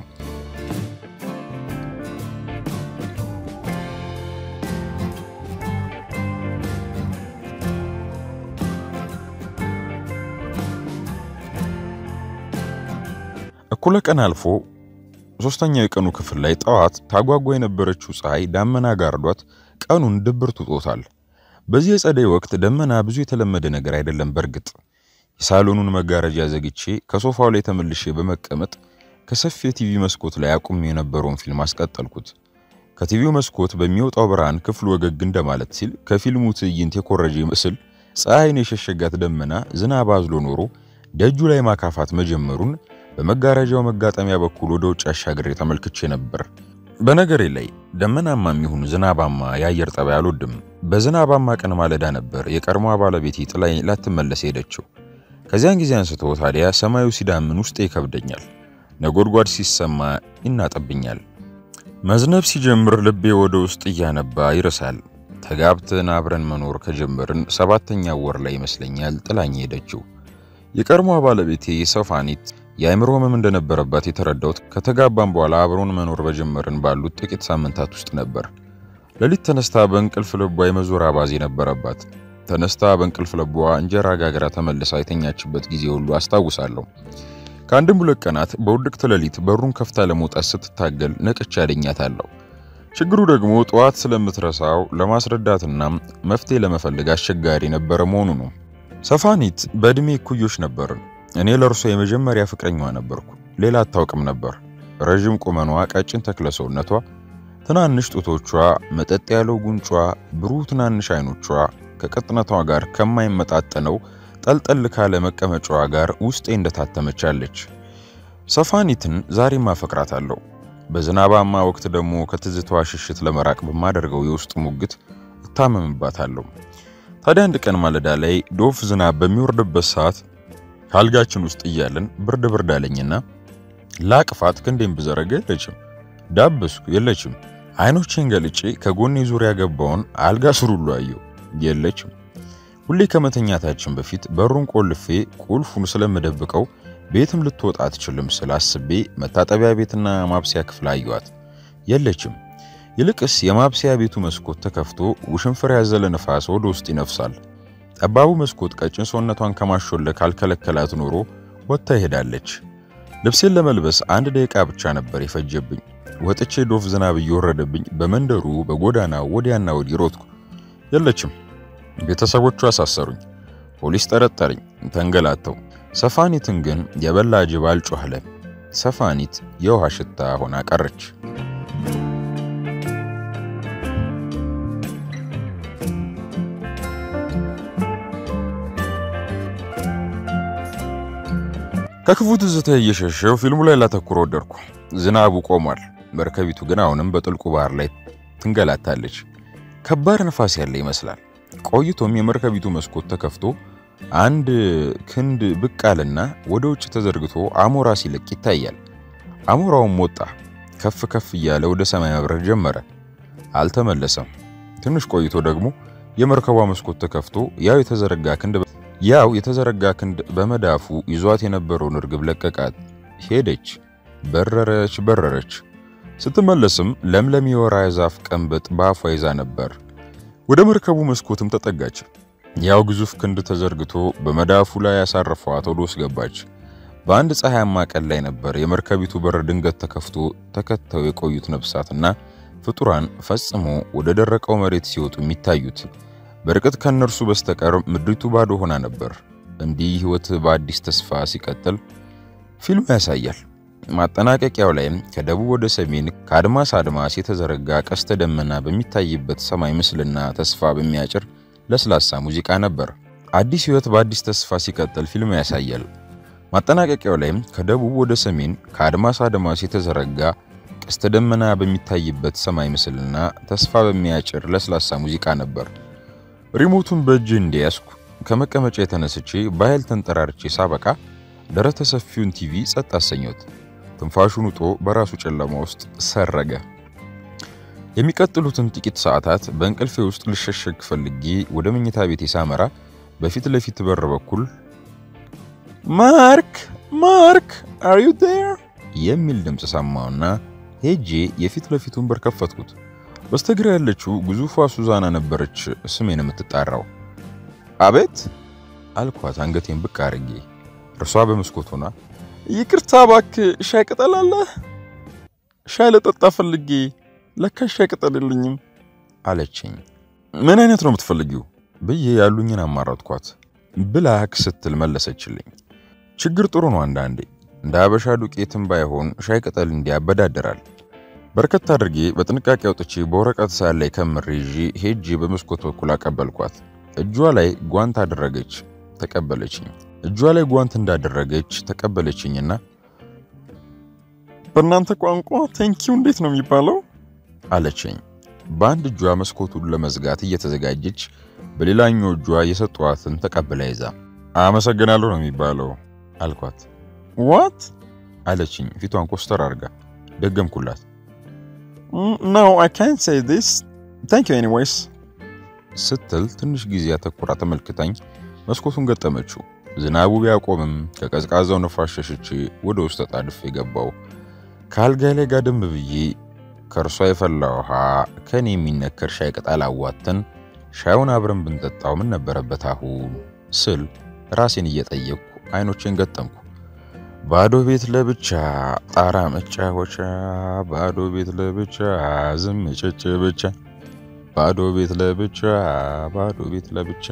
እኩለ ቀን አልፎ ሶስተኛው የቀኑ ክፍል ላይ ጠዋት ታጓጓ የነበረችው ፀሐይ ዳመና ጋርዷት ቀኑን ድብርት ውጦታል። በዚህ የጸደይ ወቅት ደመና ብዙ የተለመደ ነገር አይደለም። በእርግጥ የሳሎኑን መጋረጃ ዘግቼ ከሶፋው ላይ ተመልሼ በመቀመጥ ከሰፊ የቲቪ መስኮት ላይ አቁሜ የነበረውን ፊልም አስቀጠልኩት። ከቲቪው መስኮት በሚወጣው ብርሃን ክፍሉ ወገግ እንደማለት ሲል ከፊልሙ ትዕይንት የኮረጀ ምስል ፀሐይን የሸሸጋት ደመና ዝናብ አዝሎ ኖሮ ደጁ ላይ ማካፋት መጀመሩን በመጋረጃው መጋጠሚያ በኩል ወደ ውጭ አሻግሬ ተመልክቼ ነበር። በነገሬ ላይ ደመናማ የሚሆን ዝናባማ የአየር ጠባይ አልወድም። በዝናባማ ቀን ማለዳ ነበር የቀድሞዋ ባለቤቴ ጥላኝ ላትመለስ ሄደችው። ከዚያን ጊዜ አንስቶ ታዲያ ሰማዩ ሲዳምን ውስጤ ይከብደኛል፣ ነጎድጓድ ሲሰማ ይናጠብኛል። መዝነብ ሲጀምር ልቤ ወደ ውስጥ እያነባ ይርሳል። ተጋብተን አብረን መኖር ከጀመርን ሰባተኛ ወር ላይ ይመስለኛል ጥላኝ ሄደችው። የቀድሞዋ ባለቤቴ ሰፋኒት የአእምሮ ህመም እንደነበረባት የተረዳሁት ከተጋባን በኋላ አብሮን መኖር በጀመርን ባሉት ጥቂት ሳምንታት ውስጥ ነበር። ሌሊት ተነስታ በእንቅልፍ ልቧ የመዞር አባዜ ነበረባት። ተነስታ በእንቅልፍ ልቧ እንጀራ ጋግራ ተመልሳ የተኛችበት ጊዜ ሁሉ አስታውሳለሁ። ከአንድም ሁለት ቀናት በውድቅት ሌሊት በሩን ከፍታ ለመውጣት ስትታገል ነቅቼ አገኛታለሁ። ችግሩ ደግሞ ጠዋት ስለምትረሳው ለማስረዳትና መፍትሄ ለመፈለግ አስቸጋሪ ነበረ መሆኑ ነው። ሰፋኒት በዕድሜ እኩዮች ነበርን። እኔ ለእርሷ የመጀመሪያ ፍቅረኛዋ ነበርኩ። ሌላ አታውቅም ነበር። ረዥም ቁመኗ፣ ቀጭን ተክለ ሰውነቷ፣ ትናንሽ ጡቶቿ፣ መጠጥ ያለው ጉንጯ፣ ብሩህ ትናንሽ አይኖቿ ከቅጥነቷ ጋር ከማይመጣጠነው ጠልጠል ካለ መቀመጫዋ ጋር ውስጤ እንደታተመቻለች። ሰፋኒትን ዛሬም አፈቅራታለሁ። በዝናባማ ወቅት ደግሞ ከትዝታዋ ሽሽት ለመራቅ በማደርገው የውስጥ ሙግት እታመምባታለሁ። ታዲያ አንድ ቀን ማለዳ ላይ ዶፍ ዝናብ በሚወርድበት ሰዓት ካልጋችን ውስጥ እያለን ብርድ ብርድ አለኝና ላቅፋት ክንዴን ብዘረጋ የለችም። ዳበስኩ፣ የለችም። አይኖቼን ገልጬ ከጎኔ ዙሪያ ገባውን አልጋ ስር ሁሉ አየሁ፣ የለችም። ሁሌ ከመተኛታችን በፊት በሩን ቆልፌ ቁልፉን ስለምደብቀው ቤትም ልትወጣ አትችልም ስል አስቤ መታጠቢያ ቤትና ማብሰያ ክፍል አየኋት፣ የለችም። ይልቅስ የማብሰያ ቤቱ መስኮት ተከፍቶ ውሽንፍር ያዘለ ነፋስ ወደ ውስጥ ይነፍሳል። ጠባቡ መስኮት ቀጭን ሰውነቷን ከማሾለክ ካልከለከላት ኖሮ ወጥታ ይሄዳለች። ልብሴን ለመልበስ አንድ ደቂቃ ብቻ ነበር የፈጀብኝ። ወጥቼ ዶፍ ዝናብ እየወረደብኝ በመንደሩ በጎዳናው ወዲያና ወዲህ ሮጥኩ፣ የለችም። ቤተሰቦቹ አሳሰሩኝ። ፖሊስ ጠረጠረኝ፣ ተንገላተው። ሰፋኒትን ግን የበላ ጅብ አልጮኸለ። ሰፋኒት የውሃ ሽታ ሆና ቀረች። ከክፉ ትዝታ እየሸሸው ፊልሙ ላይ ላተኩር ወደድኩ። ዝናቡ ቆሟል። መርከቢቱ ግን አሁንም በጥልቁ ባህር ላይ ትንገላታለች። ከባድ ነፋስ ያለ ይመስላል። ቆይቶም የመርከቢቱ መስኮት ተከፍቶ አንድ ክንድ ብቅ አለና ወደ ውጭ ተዘርግቶ አሞራ ሲለቅ ይታያል። አሞራውም ወጣ፣ ከፍ ከፍ እያለ ወደ ሰማይ መብረር ጀመረ። አልተመለሰም። ትንሽ ቆይቶ ደግሞ የመርከቧ መስኮት ተከፍቶ ያው የተዘረጋ ክንድ ያው የተዘረጋ ክንድ በመዳፉ ይዟት የነበረውን እርግብ ለቀቃት። ሄደች፣ በረረች፣ በረረች። ስትመለስም ለምለም የወራ ዛፍ ቀንበጥ በአፏ ይዛ ነበር። ወደ መርከቡ መስኮትም ተጠጋች። ያው ግዙፍ ክንድ ተዘርግቶ በመዳፉ ላይ ያሳረፈዋት ወደ ውስጥ ገባች። በአንድ ፀሐያማ ቀን ላይ ነበር የመርከቢቱ በር ድንገት ተከፍቶ ተከተው የቆዩት ነፍሳትና ፍጡራን ፈጽሞ ወደ ደረቀው መሬት ሲወጡ የሚታዩት። በርቀት ከነርሱ በስተቀር ምድሪቱ ባዶ ሆና ነበር። እንዲህ ሕይወት በአዲስ ተስፋ ሲቀጥል ፊልሙ ያሳያል። ማጠናቀቂያው ላይም ከደቡብ ወደ ሰሜን ከአድማስ አድማስ የተዘረጋ ቀስተ ደመና በሚታይበት ሰማይ ምስልና ተስፋ በሚያጭር ለስላሳ ሙዚቃ ነበር። አዲስ ሕይወት በአዲስ ተስፋ ሲቀጥል ፊልሙ ያሳያል። ማጠናቀቂያው ላይም ከደቡብ ወደ ሰሜን ከአድማስ አድማስ የተዘረጋ ቀስተ ደመና በሚታይበት ሰማይ ምስልና ተስፋ በሚያጭር ለስላሳ ሙዚቃ ነበር። ሪሞቱን በእጅ እንደያዝኩ ከመቀመጫ የተነስቼ በኃይል ተንጠራርቼ ሳበቃ ደረተ ሰፊውን ቲቪ ጸጥ አሰኘሁት። ትንፋሹን ውጦ በራሱ ጨለማ ውስጥ ሰረገ። የሚቀጥሉትን ጥቂት ሰዓታት በእንቅልፌ ውስጥ ልሸሸግ ፈልጌ ወደ መኝታ ቤቴ ሳመራ በፊት ለፊት በር በኩል ማርክ ማርክ አር ዩ ዴር የሚል ድምፅ ሰማሁና ሄጄ የፊት ለፊቱን በር ከፈትኩት። በስተግራ ያለችው ግዙፏ ሱዛና ነበረች ስሜን የምትጣራው። አቤት አልኳት አንገቴን ብቅ አድርጌ። እርሷ በመስኮት ሆና ይቅርታ እባክህ ሻይ ቅጠል አለ? ሻይ ለጠጣ ፈልጌ ለካ ሻይ ቅጠል የለኝም አለችኝ። ምን አይነት ነው የምትፈልጊው ብዬ ያሉኝን አማራጥኳት። ብላክ ስትል መለሰችልኝ። ችግር ጥሩ ነው አንዳንዴ እንደ አበሻ ዱቄትም ባይሆን ሻይ ቅጠል እንዲያበዳደራል። በርከት አድርጌ በጥንቃቄ አውጥቼ በወረቀት ሳህን ላይ ከምሬ ይዤ ሄጄ በመስኮት በኩል አቀበልኳት። እጇ ላይ ጓንት አደረገች፣ ተቀበለችኝ። እጇ ላይ ጓንት እንዳደረገች ተቀበለችኝና በእናንተ ቋንቋ ቴንኪው እንዴት ነው የሚባለው አለችኝ። በአንድ እጇ መስኮቱን ለመዝጋት እየተዘጋጀች በሌላኛው እጇ የሰጠዋትን ተቀብላ ይዛ አመሰግናለሁ ነው የሚባለው አልኳት። ዋት አለችኝ ፊቷን ኮስተር አድርጋ። ደገምኩላት። ኖ አይ ካንት ሴይ ዲስ ታንክ ዩ ኤኒዌይስ ስትል ትንሽ ጊዜ አተኩራ ተመልክታኝ መስኮቱን ገጠመችው። ዝናቡ ቢያቆምም ከቀዝቃዛው ነፋስ ሸሽቼ ወደ ውስጥ ተጣድፌ ገባው። ከአልጋ ላይ ጋደም ብዬ ከእርሷ የፈላ ውሃ ከኔ የሚነከር ሻይ ቅጠል አዋተን ሻዩን አብረን ብንጠጣው ምን ነበረበት አሁን ስል ራሴን እየጠየቅኩ አይኖቼን ገጠምኩ። ባዶ ቤት ለብቻ ጣራ መጫወቻ፣ ባዶ ቤት ለብቻ ዝም ጭጭ ብቻ፣ ባዶ ቤት ለብቻ፣ ባዶ ቤት ለብቻ።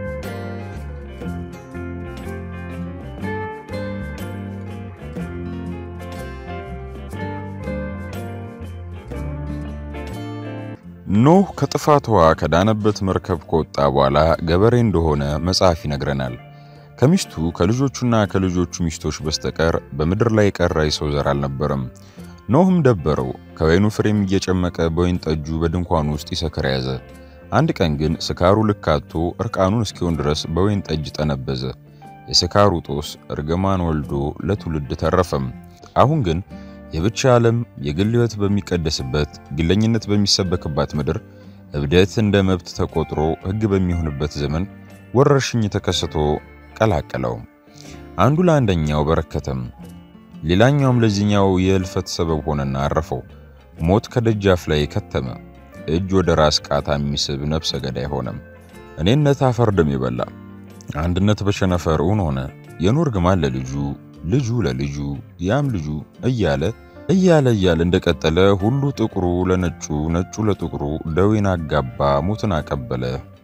ኖህ ከጥፋቷ ከዳነበት መርከብ ከወጣ በኋላ ገበሬ እንደሆነ መጽሐፍ ይነግረናል። ከሚስቱ ከልጆቹና ከልጆቹ ሚስቶች በስተቀር በምድር ላይ የቀረ የሰው ዘር አልነበረም። ኖህም ደበረው፣ ከወይኑ ፍሬም እየጨመቀ በወይን ጠጁ በድንኳኑ ውስጥ ይሰክር ያዘ። አንድ ቀን ግን ስካሩ ልካቶ እርቃኑን እስኪሆን ድረስ በወይን ጠጅ ጠነበዘ። የስካሩ ጦስ እርግማን ወልዶ ለትውልድ ተረፈም። አሁን ግን የብቻ ዓለም የግል ሕይወት በሚቀደስበት ግለኝነት በሚሰበክባት ምድር እብደት እንደ መብት ተቆጥሮ ሕግ በሚሆንበት ዘመን ወረርሽኝ ተከስቶ ቀላቀለው። አንዱ ለአንደኛው በረከተም፣ ሌላኛውም ለዚህኛው የእልፈት ሰበብ ሆነና አረፈው። ሞት ከደጃፍ ላይ ከተመ። እጅ ወደ ራስ ቃታ የሚስብ ነፍሰ ገዳይ ሆነም። እኔነት አፈር ደም የበላ አንድነት በሸነፈር እውን ሆነ። የኖር ግማል ለልጁ ልጁ ለልጁ ያም ልጁ እያለ እያለ እያለ እንደቀጠለ ሁሉ ጥቁሩ ለነጩ ነጩ ለጥቁሩ ደዌን አጋባ ሞትን አቀበለ።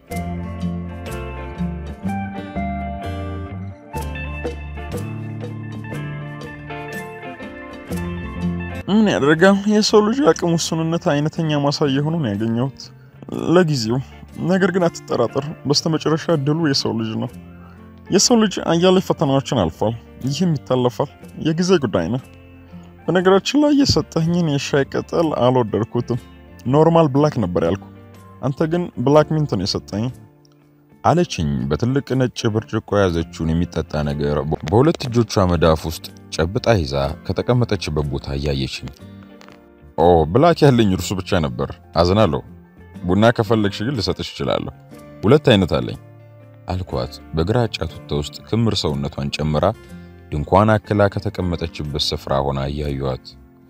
ምን ያደርጋል የሰው ልጅ አቅም ውስንነት አይነተኛ ማሳያ ሆኖ ነው ያገኘሁት ለጊዜው። ነገር ግን አትጠራጠር፣ በስተመጨረሻ ድሉ የሰው ልጅ ነው። የሰው ልጅ አያሌ ፈተናዎችን አልፏል። ይህም ይታለፋል፣ የጊዜ ጉዳይ ነው። በነገራችን ላይ የሰጠኝን የሻይ ቅጠል አልወደድኩትም። ኖርማል ብላክ ነበር ያልኩ፣ አንተ ግን ብላክ ሚንት ነው የሰጠኝ አለችኝ። በትልቅ ነጭ ብርጭቆ የያዘችውን የሚጠጣ ነገር በሁለት እጆቿ መዳፍ ውስጥ ጨብጣ ይዛ ከተቀመጠችበት ቦታ እያየችኝ። ኦ ብላክ ያለኝ እርሱ ብቻ ነበር። አዝናለሁ። ቡና ከፈለግሽ ግን ልሰጥሽ እችላለሁ። ሁለት አይነት አለኝ አልኳት። በግራጫ ቱታ ውስጥ ክምር ሰውነቷን ጨምራ ድንኳን አክላ ከተቀመጠችበት ስፍራ ሆና እያዩዋት።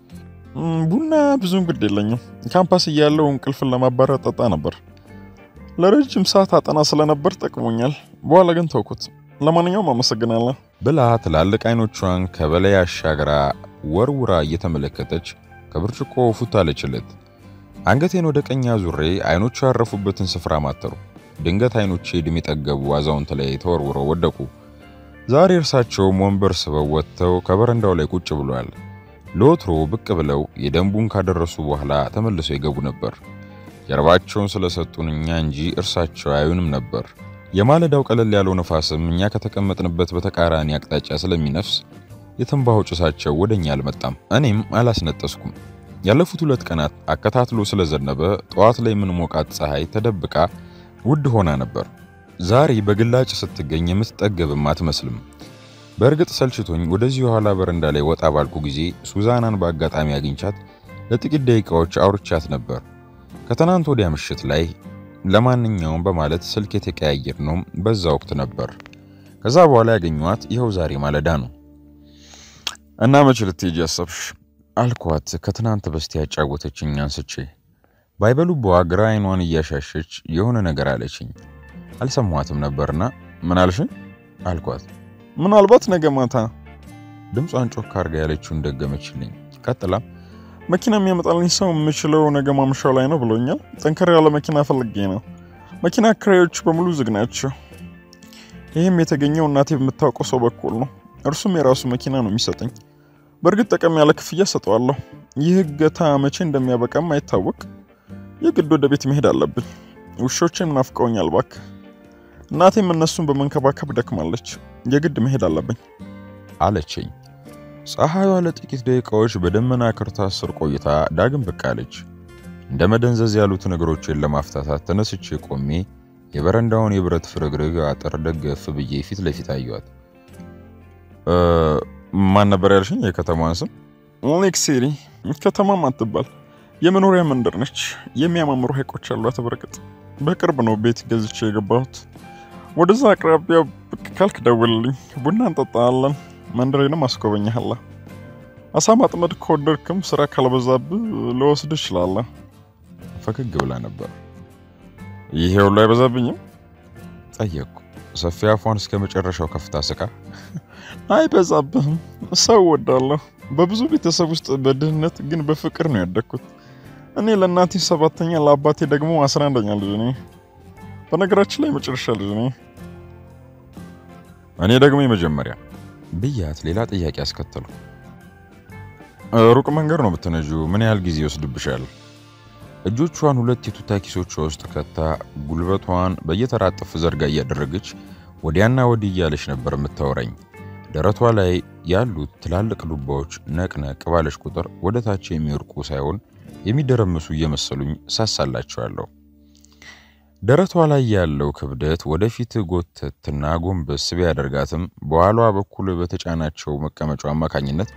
ቡና ብዙም ግድ የለኝም። ካምፓስ እያለው እንቅልፍን ለማባረር ጠጣ ነበር። ለረጅም ሰዓት አጠና ስለነበር ጠቅሞኛል። በኋላ ግን ተውኩት። ለማንኛውም አመሰግናለሁ ብላ ትላልቅ አይኖቿን ከበላይ አሻግራ ወርውራ እየተመለከተች ከብርጭቆ ፉት አለችለት። አንገቴን ወደ ቀኝ አዙሬ አይኖቿ ያረፉበትን ስፍራ ማተሩ። ድንገት አይኖቼ ዕድሜ የጠገቡ አዛውንት ላይ ተወርውረው ወደቁ። ዛሬ እርሳቸውም ወንበር ስበው ወጥተው ከበረንዳው ላይ ቁጭ ብለዋል። ለወትሮ ብቅ ብለው የደንቡን ካደረሱ በኋላ ተመልሰው ይገቡ ነበር። ጀርባቸውን ስለሰጡን እኛ እንጂ እርሳቸው አዩንም ነበር። የማለዳው ቀለል ያለው ነፋስም እኛ ከተቀመጥንበት በተቃራኒ አቅጣጫ ስለሚነፍስ የትንባሆ ጭሳቸው ወደኛ አልመጣም። እኔም አላስነጠስኩም። ያለፉት ሁለት ቀናት አከታትሎ ስለዘነበ ጠዋት ላይ የምንሞቃት ፀሐይ ተደብቃ ውድ ሆና ነበር። ዛሬ በግላጭ ስትገኝ የምትጠገብም አትመስልም። በእርግጥ ሰልችቶኝ ወደዚህ የኋላ በረንዳ ላይ ወጣ ባልኩ ጊዜ ሱዛናን በአጋጣሚ አግኝቻት ለጥቂት ደቂቃዎች አውርቻት ነበር። ከትናንት ወዲያ ምሽት ላይ ለማንኛውም በማለት ስልክ የተቀያየር ነው በዛ ወቅት ነበር። ከዛ በኋላ ያገኘኋት ይኸው ዛሬ ማለዳ ነው። እና መቼ ልትሄጂ አሰብሽ? አልኳት ከትናንት በስቲያ ያጫወተችኝ አንስቼ። ባይበሉቧ ግራ አይኗን እያሻሸች የሆነ ነገር አለችኝ። አልሰማኋትም ነበርና ምን አልሽኝ አልኳት። ምናልባት ነገ ማታ ድምጿን ጮክ አርጋ ያለችውን ደገመችልኝ። ቀጥላ መኪና የሚያመጣልኝ ሰው የምችለው ነገ ማምሻው ላይ ነው ብሎኛል። ጠንከር ያለ መኪና ፈልጌ ነው። መኪና አከራዮች በሙሉ ዝግ ናቸው። ይህም የተገኘው እናቴ በምታውቀው ሰው በኩል ነው። እርሱም የራሱ መኪና ነው የሚሰጠኝ። በእርግጥ ጠቀም ያለ ክፍያ ሰጠዋለሁ። ይህ እገታ መቼ እንደሚያበቃም አይታወቅ። የግድ ወደ ቤት መሄድ አለብኝ። ውሾቼም ናፍቀውኛል። እባክህ እናቴም እነሱን በመንከባከብ ደክማለች። የግድ መሄድ አለብኝ አለችኝ። ፀሐይዋ ለጥቂት ደቂቃዎች በደመና ክርታስ ስር ቆይታ ዳግም ብቅ አለች። እንደ መደንዘዝ ያሉት ነገሮችን ለማፍታታት ተነስቼ ቆሜ የበረንዳውን የብረት ፍርግርግ አጥር ደገፍ ብዬ ፊት ለፊት አየኋት። ማን ነበር ያልሽኝ? የከተማዋን ስም? ሌክ ሲቲ ከተማም አትባል የመኖሪያ መንደር ነች። የሚያማምሩ ሐይቆች አሏት። በርግጥ በቅርብ ነው ቤት ገዝቼ የገባሁት። ወደዛ አቅራቢያ ብቅ ካልክ ደውልልኝ፣ ቡና እንጠጣለን። መንደሬንም አስጎበኛለሁ። አሳ ማጥመድ ከወደድክም ስራ ካልበዛብህ ልወስድ እችላለሁ። ፈገግ ብላ ነበር። ይሄ ሁሉ አይበዛብኝም? ጠየቅኩ። ሰፊ አፏን እስከ መጨረሻው ከፍታ ስቃ አይበዛብህም። ሰው ወዳለሁ። በብዙ ቤተሰብ ውስጥ በድህነት ግን በፍቅር ነው ያደግኩት። እኔ ለእናቴ ሰባተኛ ለአባቴ ደግሞ አስራ አንደኛ ልጅ ነኝ። በነገራችን ላይ መጨረሻ ልጅ ነኝ። እኔ ደግሞ የመጀመሪያ ብያት ሌላ ጥያቄ አስከተሉ። ሩቅ መንገድ ነው የምትነጂው? ምን ያህል ጊዜ ይወስድብሻል? እጆቿን ሁለት የቱታ ኪሶቿ ውስጥ ከታ ጉልበቷን በየተራጠፍ ዘርጋ እያደረገች ወዲያና ወዲህ እያለች ነበር የምታወራኝ። ደረቷ ላይ ያሉት ትላልቅ ዱባዎች ነቅነቅ ባለች ቁጥር ወደ ታች የሚወርቁ ሳይሆን የሚደረምሱ እየመሰሉኝ ሳሳላቸዋለሁ። ደረቷ ላይ ያለው ክብደት ወደፊት ጎተትና ጎንበስ ቢያደርጋትም በኋሏ በኩል በተጫናቸው መቀመጫው አማካኝነት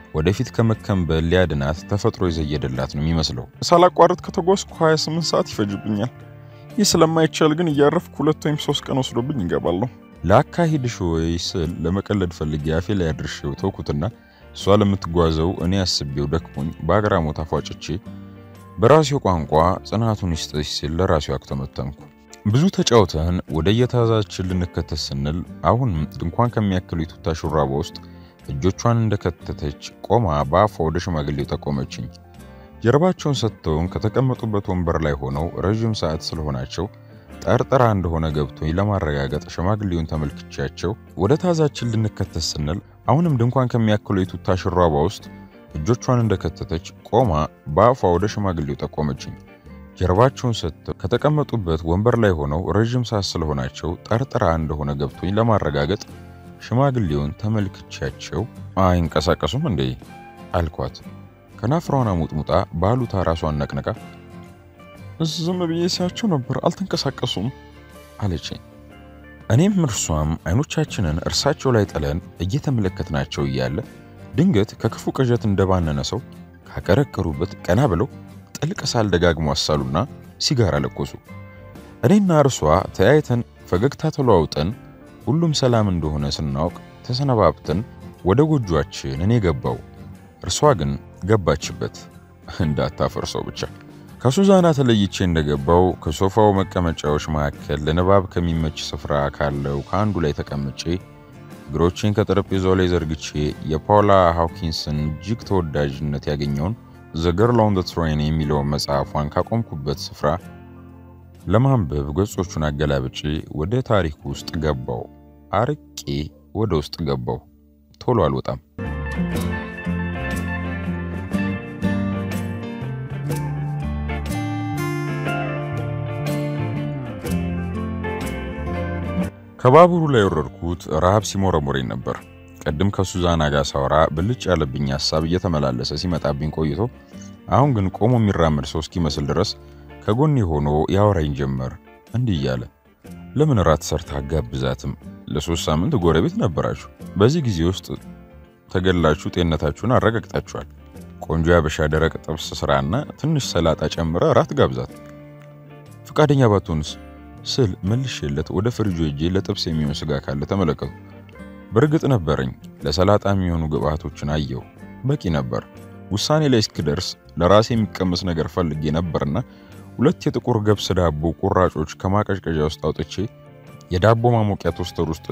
ወደፊት ከመከንበል ሊያድናት ተፈጥሮ የዘየደላት ነው የሚመስለው። ሳላቋርጥ ከተጓዝኩ 28 ሰዓት ይፈጅብኛል። ይህ ስለማይቻል ግን እያረፍኩ ሁለት ወይም ሶስት ቀን ወስዶብኝ ይገባለሁ። ለአካሂድሽ ወይ ስል ለመቀለድ ፈልጌ አፌ ላይ አድርሼው ተውኩትና እሷ ለምትጓዘው እኔ አስቤው ደክሞኝ በአግራሞት አፏጭቼ በራሴው ቋንቋ ጽናቱን ይስጥሽ ሲል ለራሴው አክተመተምኩ። ብዙ ተጫውተን ወደ የታዛችን ልንከተት ስንል አሁን ድንኳን ከሚያክሉ የቱታ ሹራባ ውስጥ እጆቿን እንደከተተች ቆማ በአፏ ወደ ሽማግሌው ጠቆመችኝ። ጀርባቸውን ሰጥተውን ከተቀመጡበት ወንበር ላይ ሆነው ረዥም ሰዓት ስለሆናቸው ጠርጥራ እንደሆነ ገብቶኝ ለማረጋገጥ ሽማግሌውን ተመልክቻቸው ወደ ታዛችን ልንከተት ስንል አሁንም ድንኳን ከሚያክሉ የቱታ ሹራባ ውስጥ እጆቿን እንደከተተች ቆማ በአፏ ወደ ሽማግሌው ጠቆመችኝ። ጀርባቸውን ሰጥተው ከተቀመጡበት ወንበር ላይ ሆነው ረዥም ሰዓት ስለሆናቸው ጠርጥራ እንደሆነ ገብቶኝ ለማረጋገጥ ሽማግሌውን ተመልክቻቸው አይንቀሳቀሱም እንዴ አልኳት። ከናፍሯን አሙጥሙጣ ባሉታ ራሷን ነቅነቃ ዝም ብዬ ሲያቸው ነበር፣ አልተንቀሳቀሱም አለችኝ። እኔም እርሷም አይኖቻችንን እርሳቸው ላይ ጥለን እየተመለከትናቸው እያለ ድንገት ከክፉ ቅዠት እንደባነነ ሰው ካቀረቀሩበት ቀና ብለው ጥልቅ ሳል ደጋግሞ አሳሉና ሲጋራ ለኮሱ። እኔና እርሷ ተያይተን ፈገግታ ተለዋውጠን ሁሉም ሰላም እንደሆነ ስናውቅ ተሰነባብተን ወደ ጎጇችን እኔ ገባው፣ እርሷ ግን ገባችበት። እንዳታፈርሰው ብቻ። ከሱዛና ተለይቼ እንደገባው ከሶፋው መቀመጫዎች መካከል ለንባብ ከሚመች ስፍራ ካለው ከአንዱ ላይ ተቀምጬ እግሮቼን ከጠረጴዛው ላይ ዘርግቼ የፓውላ ሃውኪንስን እጅግ ተወዳጅነት ያገኘውን ዘ ገርል ኦን ዘ ትሬን የሚለውን መጽሐፏን ካቆምኩበት ስፍራ ለማንበብ ገጾቹን አገላብጬ ወደ ታሪኩ ውስጥ ገባው። አርቄ ወደ ውስጥ ገባው። ቶሎ አልወጣም። ከባቡሩ ላይ የወረድኩት ረሃብ ሲሞረሞረኝ ነበር። ቅድም ከሱዛና ጋር ሳወራ ብልጭ ያለብኝ ሀሳብ እየተመላለሰ ሲመጣብኝ ቆይቶ አሁን ግን ቆሞ የሚራመድ ሰው እስኪመስል ድረስ ከጎኔ ሆኖ ያወራኝ ጀመር። እንዲህ እያለ ለምን ራት ሰርታ አጋብዛትም? ለሶስት ሳምንት ጎረቤት ነበራችሁ። በዚህ ጊዜ ውስጥ ተገላችሁ ጤንነታችሁን አረጋግጣችኋል። ቆንጆ ያበሻ ደረቅ ጥብስ ስራና ትንሽ ሰላጣ ጨምረ ራት ጋብዛት። ፈቃደኛ ባትሆንስ ስል መልሼለት ወደ ፍሪጆ ሄጄ ለጥብስ የሚሆን ስጋ ካለ ተመለከቱ። በእርግጥ ነበረኝ። ለሰላጣ የሚሆኑ ግብአቶችን አየው። በቂ ነበር። ውሳኔ ላይ እስክደርስ ለራሴ የሚቀመስ ነገር ፈልጌ ነበርና ሁለት የጥቁር ገብስ ዳቦ ቁራጮች ከማቀዝቀዣ ውስጥ አውጥቼ የዳቦ ማሞቂያ ቶስተር ውስጥ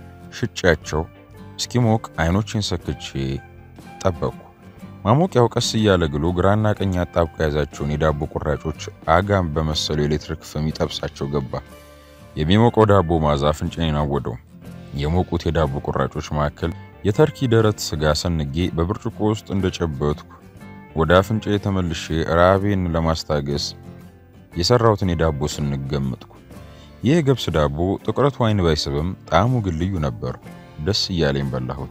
ሽጬያቸው እስኪሞቅ አይኖቼን ሰክቼ ጠበቅኩ። ማሞቂያው ቀስ እያለ ግሎ ግራና ቀኝ አጣብቆ የያዛቸውን የዳቦ ቁራጮች አጋም በመሰሉ የኤሌክትሪክ ፍም ይጠብሳቸው ገባ። የሚሞቀው ዳቦ ማዛ አፍንጫዬን አወደው። የሞቁት የዳቦ ቁራጮች መካከል የተርኪ ደረት ስጋ ሰንጌ በብርጭቆ ውስጥ እንደጨበትኩ ወደ አፍንጫዬ ተመልሼ ራቤን ለማስታገስ የሰራሁትን የዳቦ ስንገምጥኩ። ይህ የገብስ ዳቦ ጥቁረቱ አይን ባይስብም ጣዕሙ ግን ልዩ ነበር። ደስ እያለኝ በላሁት።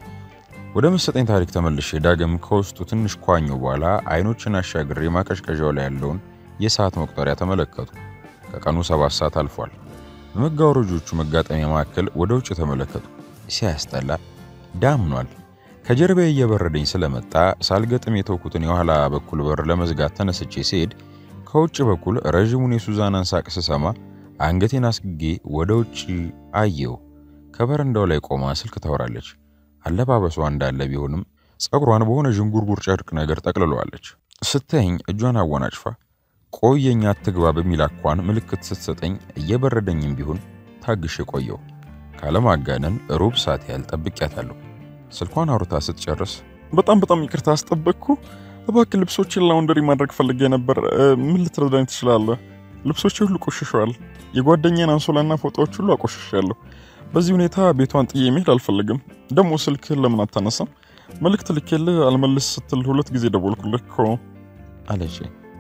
ወደ መሰጠኝ ታሪክ ተመልሼ ዳግም ከውስጡ ትንሽ ኳኘው በኋላ አይኖችን አሻግሬ ማቀዝቀዣው ላይ ያለውን የሰዓት መቁጠሪያ ተመለከቱ። ከቀኑ ሰባት ሰዓት አልፏል። በመጋረጆቹ መጋጠሚያ መካከል ወደ ውጭ ተመለከቱ። ሲያስጠላ ዳምኗል። ከጀርባዬ እየበረደኝ ስለመጣ ሳልገጥም የተውኩትን የኋላ በኩል በር ለመዝጋት ተነስቼ ሲሄድ ከውጭ በኩል ረዥሙን የሱዛናን ሳቅ ስሰማ አንገቴን አስግጌ ወደ ውጭ አየው። ከበረንዳው ላይ ቆማ ስልክ ታወራለች። አለባበሷ እንዳለ ቢሆንም ፀጉሯን በሆነ ዥንጉርጉር ጨርቅ ነገር ጠቅልለዋለች። ስታየኝ እጇን አወናጭፋ ቆየኝ አትግባ በሚል አኳን ምልክት ስትሰጠኝ እየበረደኝም ቢሆን ታግሼ ቆየው። ካለማጋነን ሩብ ሰዓት ያህል ጠብቂያታለሁ። ስልኳን አውርታ ስትጨርስ በጣም በጣም ይቅርታ አስጠበቅኩ። እባክህ ልብሶችን ላውንደሪ ማድረግ ፈልጌ ነበር። ምን ልትረዳኝ ትችላለህ? ልብሶቼ ሁሉ ቆሽሸዋል። የጓደኛን አንሶላና ፎጣዎች ሁሉ አቆሽሻለሁ። በዚህ ሁኔታ ቤቷን ጥዬ መሄድ አልፈልግም። ደግሞ ስልክህን ለምን አታነሳም? መልእክት ልኬልህ አልመልስ ስትል ሁለት ጊዜ ደወልኩልህ እኮ አለች።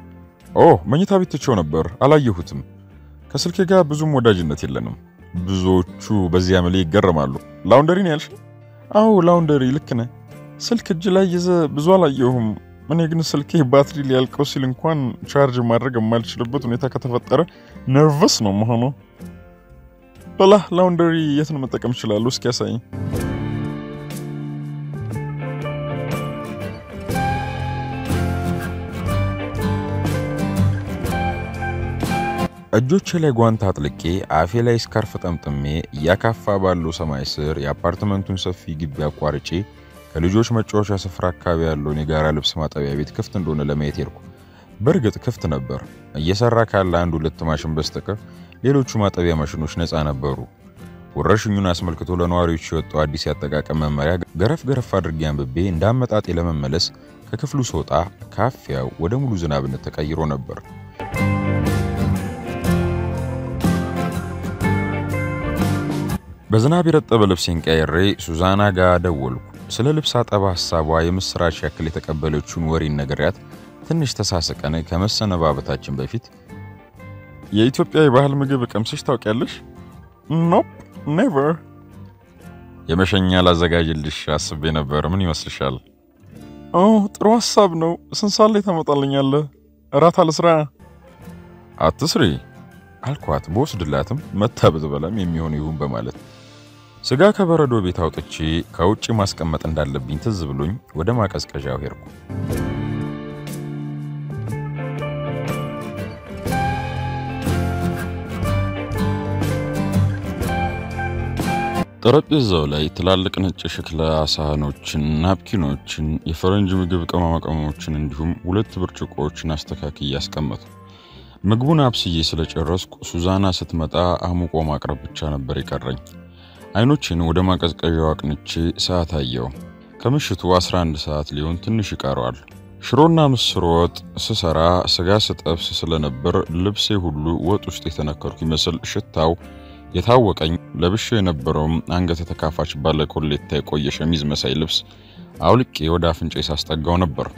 ኦ መኝታ ቤት ትቼው ነበር፣ አላየሁትም። ከስልኬ ጋር ብዙም ወዳጅነት የለንም። ብዙዎቹ በዚህ አመሌ ይገረማሉ። ላውንደሪ ነው ያልሽ? አዎ ላውንደሪ፣ ልክ ነህ። ስልክ እጅ ላይ ይዘ ብዙ አላየሁም። እኔ ግን ስልኬ ባትሪ ሊያልቀው ሲል እንኳን ቻርጅ ማድረግ የማልችልበት ሁኔታ ከተፈጠረ ነርቨስ ነው መሆነው። በላ ላውንደሪ የትን መጠቀም እችላለሁ? እስኪ ያሳይኝ። እጆቼ ላይ ጓንት አጥልቄ አፌ ላይ ስካርፍ ጠምጥሜ እያካፋ ባለው ሰማይ ስር የአፓርትመንቱን ሰፊ ግቢ አቋርጬ ከልጆች መጫወቻ ስፍራ አካባቢ ያለውን የጋራ ልብስ ማጠቢያ ቤት ክፍት እንደሆነ ለማየት ሄድኩ። በእርግጥ ክፍት ነበር። እየሰራ ካለ አንድ ሁለት ማሽን በስተቀር ሌሎቹ ማጠቢያ ማሽኖች ነፃ ነበሩ። ወረርሽኙን አስመልክቶ ለነዋሪዎች የወጣው አዲስ ያጠቃቀም መመሪያ ገረፍ ገረፍ አድርጌ አንብቤ እንዳመጣጤ ለመመለስ ከክፍሉ ስወጣ ካፊያው ወደ ሙሉ ዝናብነት ተቀይሮ ነበር። በዝናብ የረጠበ ልብሴን ቀይሬ ሱዛና ጋር ደወልኩ። ስለ ልብስ አጠባ ሐሳቧ የምስራች ያክል የተቀበለችውን ወሬን ነግሬያት ትንሽ ተሳስቀን ከመሰነባበታችን በፊት የኢትዮጵያ የባህል ምግብ ቀምሰሽ ታውቂያለሽ? ኖፕ ኔቨር። የመሸኛ ላዘጋጅልሽ አስቤ ነበር። ምን ይመስልሻል? ኦ ጥሩ ሀሳብ ነው። ስንት ሰዓት ላይ ታመጣልኛለህ? እራት አልስራ። አትስሪ አልኳት። በወስድላትም መታ ብትበላም የሚሆን ይሁን በማለት ስጋ ከበረዶ ቤት አውጥቼ ከውጭ ማስቀመጥ እንዳለብኝ ትዝ ብሎኝ ወደ ማቀዝቀዣው ሄድኩ። ጠረጴዛው ላይ ትላልቅ ነጭ የሸክላ ሳህኖችን፣ ናፕኪኖችን፣ የፈረንጅ ምግብ ቅመማ ቅመሞችን እንዲሁም ሁለት ብርጭቆዎችን አስተካክዬ አስቀመጡ። ምግቡን አብስዬ ስለጨረስኩ ሱዛና ስትመጣ አሙቆ ማቅረብ ብቻ ነበር የቀረኝ። አይኖችን ወደ ማቀዝቀዣው አቅንቼ ሰዓት አየው። ከምሽቱ 11 ሰዓት ሊሆን ትንሽ ይቀረዋል። ሽሮና ምስር ወጥ ስሰራ ስጋ ስጠብስ ስለነበር ልብሴ ሁሉ ወጥ ውስጥ የተነከርኩ ይመስል ሽታው የታወቀኝ ለብሼ የነበረውም አንገተ ተካፋች ባለ ኮሌታ የቆየ ሸሚዝ መሳይ ልብስ አውልቄ ወደ አፍንጫ ሳስጠጋው ነበር።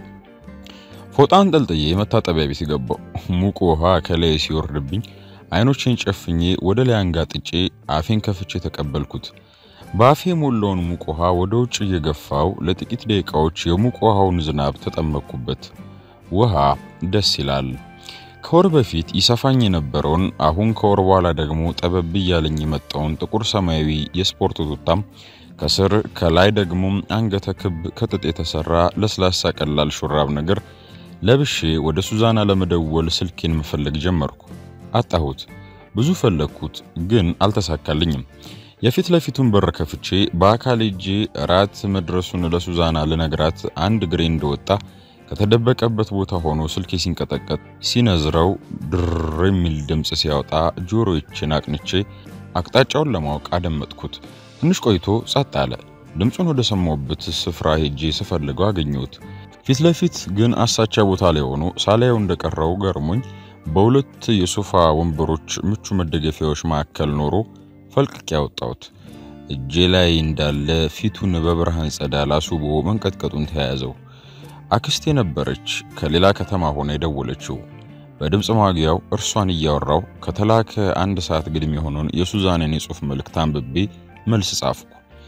ፎጣን ጠልጥዬ መታጠቢያ ቤት ገባው። ሙቅ ውሃ ከላይ ሲወርድብኝ አይኖቼን ጨፍኜ ወደ ላይ አንጋጥጬ አፌን ከፍቼ ተቀበልኩት። በአፌ የሞላውን ሙቅ ውሃ ወደ ውጭ እየገፋው ለጥቂት ደቂቃዎች የሙቅ ውሃውን ዝናብ ተጠመቅኩበት። ውሃ ደስ ይላል። ከወር በፊት ይሰፋኝ የነበረውን አሁን ከወር በኋላ ደግሞ ጠበብ እያለኝ የመጣውን ጥቁር ሰማያዊ የስፖርት ቱታም ከስር ከላይ ደግሞ አንገተ ክብ ከጥጥ የተሰራ ለስላሳ ቀላል ሹራብ ነገር ለብሼ ወደ ሱዛና ለመደወል ስልኬን መፈለግ ጀመርኩ። አጣሁት። ብዙ ፈለግኩት፣ ግን አልተሳካልኝም። የፊት ለፊቱን በር ከፍቼ በአካል እጄ እራት መድረሱን ለሱዛና ልነግራት አንድ እግሬ እንደወጣ ከተደበቀበት ቦታ ሆኖ ስልኬ ሲንቀጠቀጥ ሲነዝረው ድር የሚል ድምፅ ሲያወጣ ጆሮዎችን አቅንቼ አቅጣጫውን ለማወቅ አደመጥኩት። ትንሽ ቆይቶ ጸጥ አለ። ድምፁን ወደ ሰማሁበት ስፍራ ሄጄ ስፈልገው አገኘሁት። ፊት ለፊት ግን አሳቻ ቦታ ላይ ሆኖ ሳላየው እንደቀረው ገርሞኝ በሁለት የሶፋ ወንበሮች ምቹ መደገፊያዎች መካከል ኖሮ ፈልቅቄ ያወጣሁት። እጄ ላይ እንዳለ ፊቱን በብርሃን ጸዳል አስውቦ መንቀጥቀጡን ተያያዘው። አክስቴ ነበረች ከሌላ ከተማ ሆና የደወለችው። በድምፅ ማጉያው እርሷን እያወራው ከተላከ አንድ ሰዓት ግድም የሆነውን የሱዛንን የጽሑፍ መልእክት አንብቤ መልስ ጻፍኩ።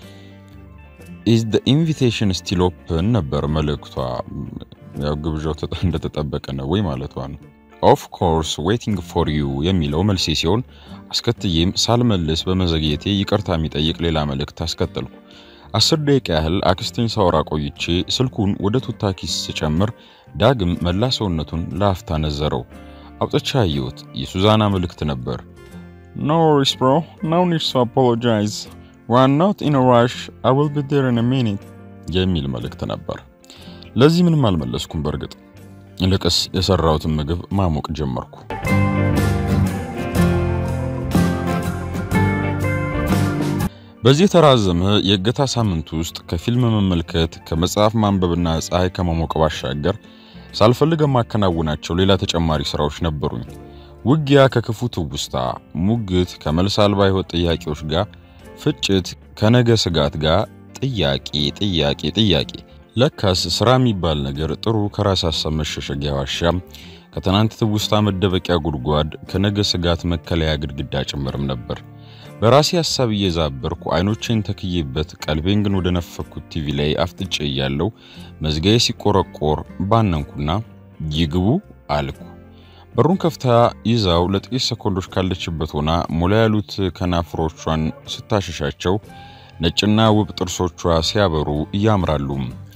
ኢዝ ደ ኢንቪቴሽን ስቲል ኦፕን ነበር መልእክቷ። ያው ግብዣው እንደተጠበቀ ነው ወይ ማለቷ ነው። ኦፍ ኮርስ ዌቲንግ ፎር ዩ የሚለው መልሴ ሲሆን አስከትዬም ሳልመልስ በመዘግየቴ ይቅርታ የሚጠይቅ ሌላ መልእክት አስከተልኩ። አስር ደቂቃ ያህል አክስቴን ሳወራ ቆይቼ ስልኩን ወደ ቱታ ኪስ ስጨምር ዳግም መላ ሰውነቱን ለአፍታ ነዘረው። አውጥቻ አየሁት። የሱዛና መልእክት ነበር። ኖ ወሪስ ብሮ ኖ ኒድ ቱ አፖሎጃይዝ ዊ አር ኖት ኢን አ ራሽ አይ ዊል ቢ ዜር ኢን አ ሚኒት የሚል መልእክት ነበር። ለዚህ ምንም አልመለስኩም። በእርግጥ ይልቅስ የሰራሁትን ምግብ ማሞቅ ጀመርኩ። በዚህ የተራዘመ የእገታ ሳምንት ውስጥ ከፊልም መመልከት ከመጽሐፍ ማንበብና ፀሐይ ከመሞቅ ባሻገር ሳልፈልግ የማከናውናቸው ሌላ ተጨማሪ ስራዎች ነበሩኝ። ውጊያ ከክፉ ትውስታ፣ ሙግት ከመልስ አልባ ሕይወት ጥያቄዎች ጋር፣ ፍጭት ከነገ ስጋት ጋር፣ ጥያቄ ጥያቄ ጥያቄ። ለካስ ስራ የሚባል ነገር ጥሩ ከራስ ሀሳብ መሸሸጊያ ዋሻ፣ ከትናንት ትውስታ መደበቂያ ጉድጓድ፣ ከነገ ስጋት መከለያ ግድግዳ ጭምርም ነበር። በራሴ ሀሳብ እየዛበርኩ አይኖቼን ተክዬበት ቀልቤን ግን ወደ ነፈኩት ቲቪ ላይ አፍጥጬ እያለው መዝጋዬ ሲቆረቆር ባነንኩና ይግቡ አልኩ። በሩን ከፍታ ይዛው ለጥቂት ሰኮንዶች ካለችበት ሆና ሞላ ያሉት ከናፍሮቿን ስታሸሻቸው ነጭና ውብ ጥርሶቿ ሲያበሩ እያምራሉ።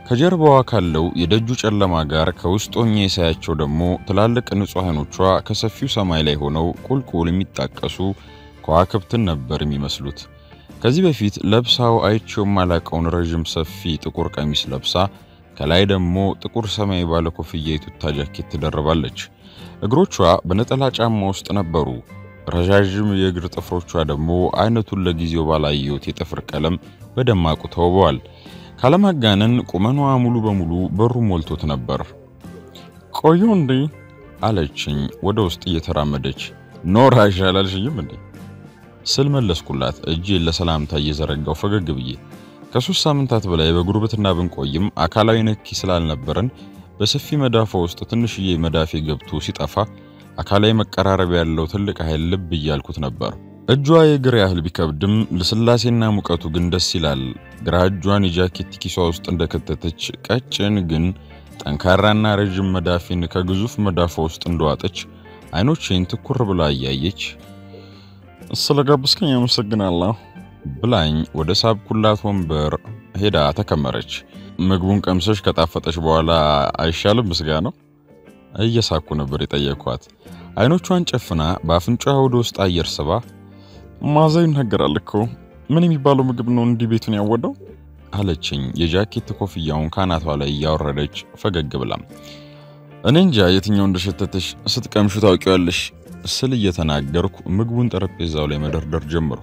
ከጀርባዋ ካለው የደጁ ጨለማ ጋር ከውስጥ ሆኜ ሳያቸው ደግሞ ትላልቅ ንጹህ ዓይኖቿ ከሰፊው ሰማይ ላይ ሆነው ቁልቁል የሚጣቀሱ ከዋክብትን ነበር የሚመስሉት። ከዚህ በፊት ለብሳው አይቼው ማላቀውን ረዥም ሰፊ ጥቁር ቀሚስ ለብሳ ከላይ ደግሞ ጥቁር ሰማያዊ ባለ ኮፍያ የቱታ ጃኬት ትደርባለች። እግሮቿ በነጠላ ጫማ ውስጥ ነበሩ። ረዣዥም የእግር ጥፍሮቿ ደግሞ አይነቱን ለጊዜው ባላየሁት የጥፍር ቀለም በደማቁ ተውበዋል። ካለማጋነን ቁመኗ ሙሉ በሙሉ በሩ ሞልቶት ነበር። ቆዩ እንዴ አለችኝ ወደ ውስጥ እየተራመደች። ኖራ ይሻላልሽኝም እንዴ ስል መለስኩላት፣ እጄን ለሰላምታ እየዘረጋው ፈገግ ብዬ። ከሶስት ሳምንታት በላይ በጉርብትና ብንቆይም አካላዊ ነኪ ስላልነበረን በሰፊ መዳፏ ውስጥ ትንሽዬ መዳፌ ገብቶ ሲጠፋ አካላዊ መቀራረብ ያለው ትልቅ ኃይል ልብ እያልኩት ነበር። እጇ የእግር ያህል ቢከብድም ልስላሴና ሙቀቱ ግን ደስ ይላል። ግራ እጇን የጃኬት ኪሷ ውስጥ እንደከተተች ቀጭን ግን ጠንካራና ረዥም መዳፌን ከግዙፍ መዳፏ ውስጥ እንደዋጠች አይኖቼን ትኩር ብላ እያየች ስለጋበዝከኝ አመሰግናለሁ ብላኝ ወደ ሳብኩላት ወንበር ሄዳ ተከመረች። ምግቡን ቀምሰሽ ከጣፈጠች በኋላ አይሻልም ምስጋ ነው እየሳኩ ነበር የጠየኳት። አይኖቿን ጨፍና በአፍንጫዋ ወደ ውስጥ አየር ስባ ማዛው ይናገራል እኮ ምን የሚባለው ምግብ ነው እንዲህ ቤቱን ያወደው አለችኝ የጃኬት ኮፍያውን ካናቷ ላይ እያወረደች ፈገግ ብላም። እኔ እንጃ የትኛው እንደሸተተሽ ስትቀምሹ ታውቂዋለሽ ስል እየተናገርኩ ምግቡን ጠረጴዛው ላይ መደርደር ጀመርኩ።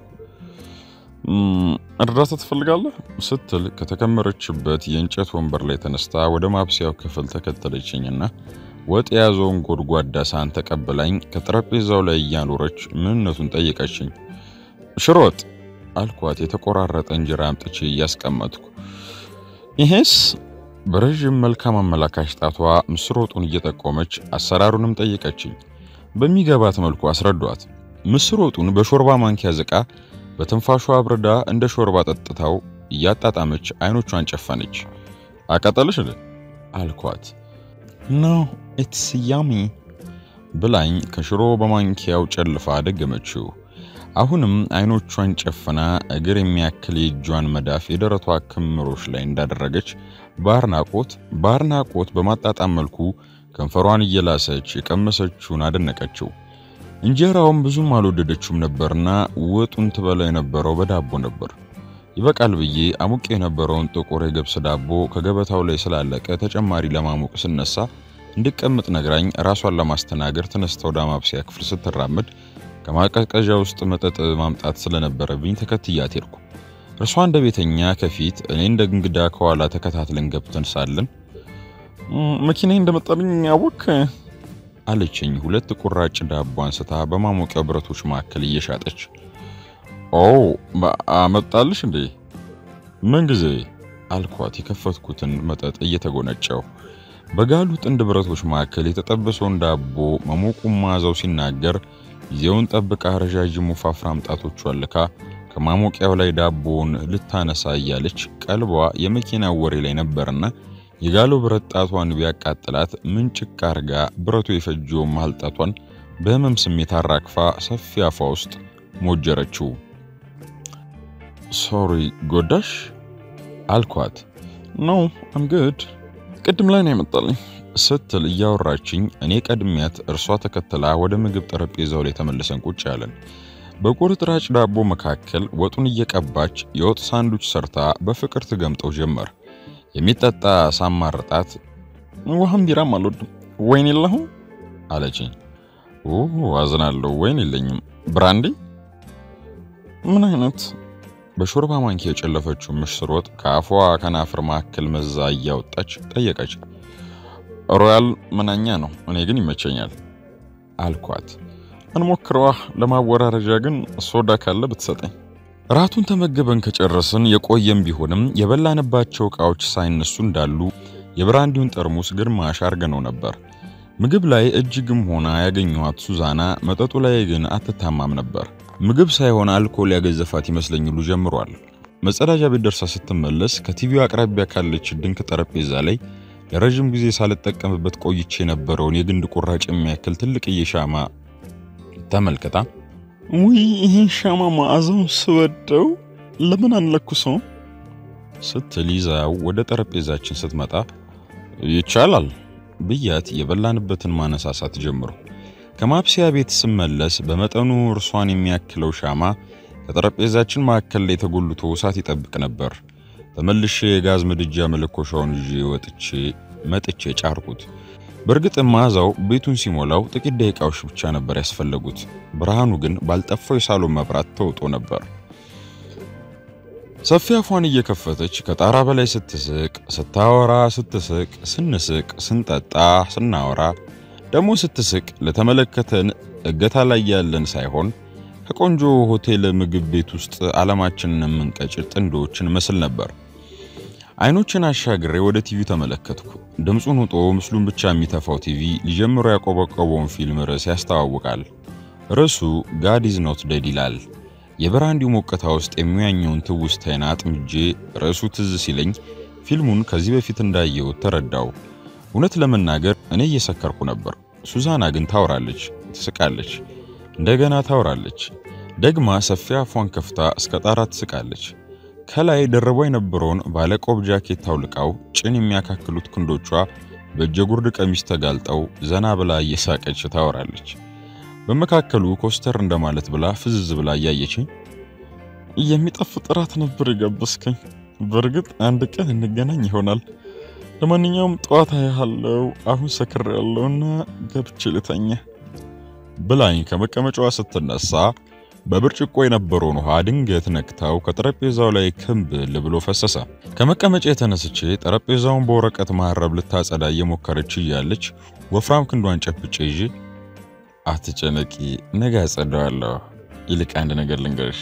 እርዳታ ትፈልጋለህ ስትል ከተከመረችበት የእንጨት ወንበር ላይ ተነስታ ወደ ማብሰያው ክፍል ተከተለችኝና ወጥ የያዘውን ጎድጓዳ ሳህን ተቀብላኝ ከጠረጴዛው ላይ እያኖረች ምንነቱን ጠየቀችኝ። ሽሮ ወጥ አልኳት፣ የተቆራረጠ እንጀራ አምጥቼ እያስቀመጥኩ። ይሄስ በረዥም መልካም አመላካሽ ጣቷ ምስር ወጡን እየጠቆመች አሰራሩንም ጠየቀችኝ። በሚገባት መልኩ አስረዷት። ምስር ወጡን በሾርባ ማንኪያ ዝቃ በትንፋሿ አብርዳ እንደ ሾርባ ጠጥታው እያጣጣመች አይኖቿን ጨፈነች። አቃጠልሽ እንዴ አልኳት። ኖ ኢትስ ያሚ ብላኝ ከሽሮ በማንኪያው ጨልፋ ደገመችው። አሁንም አይኖቿን ጨፍና እግር የሚያክል የእጇን መዳፍ የደረቷ ክምሮች ላይ እንዳደረገች በአድናቆት በአድናቆት በማጣጣም መልኩ ከንፈሯን እየላሰች የቀመሰችውን አደነቀችው። እንጀራውም ብዙም አልወደደችውም ነበርና ወጡን ትበላው የነበረው በዳቦ ነበር። ይበቃል ብዬ አሙቅ የነበረውን ጥቁር የገብስ ዳቦ ከገበታው ላይ ስላለቀ ተጨማሪ ለማሞቅ ስነሳ እንድቀምጥ ነግራኝ ራሷን ለማስተናገድ ተነስታ ወደ ማብሰያ ክፍል ስትራመድ ከማቀዝቀዣ ውስጥ መጠጥ ማምጣት ስለነበረብኝ ተከትያት ሄድኩ። እርሷ እንደ ቤተኛ ከፊት እኔ እንደ እንግዳ ከኋላ ተከታትለን ገብተን ሳለን መኪና እንደመጣብኝ ያወክ አለችኝ። ሁለት ቁራጭ ዳቦ አንስታ በማሞቂያ ብረቶች መካከል እየሻጠች ኦ አመጣልሽ እንዴ? ምን ጊዜ አልኳት፣ የከፈትኩትን መጠጥ እየተጎነጨው። በጋሉ ጥንድ ብረቶች መካከል የተጠበሰውን ዳቦ መሞቁን መዓዛው ሲናገር ጊዜውን ጠብቃ ረዣዥም ወፋፍራም ጣቶቿን ልካ ከማሞቂያው ላይ ዳቦውን ልታነሳ እያለች ቀልቧ የመኪናው ወሬ ላይ ነበርና የጋለው ብረት ጣቷን ቢያቃጥላት ምንጭቅ አርጋ ብረቱ የፈጀውን መሃል ጣቷን በህመም ስሜት አራግፋ ሰፊ አፏ ውስጥ ሞጀረችው። ሶሪ ጎዳሽ አልኳት። ኖ አም ጉድ ቅድም ላይ ነው የመጣልኝ ስትል እያወራችኝ እኔ ቀድሚያት እርሷ ተከትላ ወደ ምግብ ጠረጴዛው ላይ ተመልሰን ቁጭ ያለን። በቁርጥራጭ ዳቦ መካከል ወጡን እየቀባች የወጥ ሳንዱች ሰርታ በፍቅር ትገምጠው ጀመር። የሚጠጣ ሳማርጣት ውሃም ቢራም አልወድም ወይን የለሁም አለችኝ። አዝናለሁ፣ ወይን የለኝም። ብራንዲ ምን አይነት? በሾርባ ማንኪያ የጨለፈችው ምስር ወጥ ከአፏ ከናፍር መካከል መዛ እያወጣች ጠየቀች። ሮያል መናኛ ነው፣ እኔ ግን ይመቸኛል አልኳት። እንሞክረዋ። ለማወራረጃ ግን ሶዳ ካለ ብትሰጠኝ። ራቱን ተመገበን ከጨረስን የቆየም ቢሆንም የበላንባቸው ዕቃዎች ሳይነሱ እንዳሉ የብራንዲውን ጠርሙስ ግማሽ አርገነው ነበር። ምግብ ላይ እጅግም ሆና ያገኘኋት ሱዛና መጠጡ ላይ ግን አትታማም ነበር። ምግብ ሳይሆን አልኮል ያገዘፋት ይመስለኝ ሁሉ ጀምሯል። መጸዳጃ ቤት ደርሳ ስትመለስ ከቲቪው አቅራቢያ ካለች ድንክ ጠረጴዛ ላይ ለረዥም ጊዜ ሳልጠቀምበት ቆይቼ የነበረውን የግንድ ቁራጭ የሚያክል ትልቅዬ ሻማ ተመልክታ ውይ ይህን ሻማ መዓዛውን ስወደው ለምን አንለኩሰው ስትል ይዛው ወደ ጠረጴዛችን ስትመጣ ይቻላል ብያት የበላንበትን ማነሳሳት ጀምሩ። ከማብሰያ ቤት ስመለስ በመጠኑ እርሷን የሚያክለው ሻማ ከጠረጴዛችን መካከል ላይ ተጎልቶ እሳት ይጠብቅ ነበር። ተመልሼ የጋዝ ምድጃ መለኮሻውን ይዤ ወጥቼ መጥቼ ጫርኩት። በእርግጥ መዓዛው ቤቱን ሲሞላው ጥቂት ደቂቃዎች ብቻ ነበር ያስፈለጉት። ብርሃኑ ግን ባልጠፋው የሳሎን መብራት ተውጦ ነበር። ሰፊ አፏን እየከፈተች ከጣራ በላይ ስትስቅ፣ ስታወራ፣ ስትስቅ፣ ስንስቅ፣ ስንጠጣ፣ ስናወራ ደግሞ ስትስቅ ለተመለከተን እገታ ላይ ያለን ሳይሆን ከቆንጆ ሆቴል ምግብ ቤት ውስጥ ዓለማችንን የምንቀጭር ጥንዶችን መስል ነበር። አይኖችን አሻግሬ ወደ ቲቪ ተመለከትኩ። ድምፁን ውጦ ምስሉን ብቻ የሚተፋው ቲቪ ሊጀምሮ ያቆበቆበውን ፊልም ርዕስ ያስተዋውቃል። ርዕሱ ጋድ ኢዝ ኖት ዴድ ይላል። የብራንዲው ሞቀታ ውስጥ የሚያኘውን ትውስታዬን አጥምጄ ርዕሱ ትዝ ሲለኝ ፊልሙን ከዚህ በፊት እንዳየሁት ተረዳው። እውነት ለመናገር እኔ እየሰከርኩ ነበር። ሱዛና ግን ታወራለች፣ ትስቃለች፣ እንደገና ታወራለች። ደግማ ሰፊ አፏን ከፍታ እስከ ጣራ ትስቃለች። ከላይ ደረቧ የነበረውን ባለቆብ ጃኬት ታውልቃው ጭን የሚያካክሉት ክንዶቿ በእጀጉርድ ቀሚስ ተጋልጠው ዘና ብላ እየሳቀች ታወራለች። በመካከሉ ኮስተር እንደማለት ብላ ፍዝዝ ብላ እያየችኝ የሚጣፍጥ እራት ነበር የጋበዝከኝ። በእርግጥ አንድ ቀን እንገናኝ ይሆናል። ለማንኛውም ጠዋት አያለው። አሁን ሰክር ያለውና ገብቼ ልተኛ ብላኝ ከመቀመጫዋ ስትነሳ በብርጭቆ የነበረውን ውሃ ድንገት ነክታው ከጠረጴዛው ላይ ክምብል ብሎ ፈሰሰ። ከመቀመጫ የተነስቼ ጠረጴዛውን በወረቀት መሀረብ ልታጸዳ እየሞከረች እያለች ወፍራም ክንዷን ጨብጬ ይዤ አትጨነቂ፣ ነገ አጸዳዋለሁ። ይልቅ አንድ ነገር ልንገርሽ፣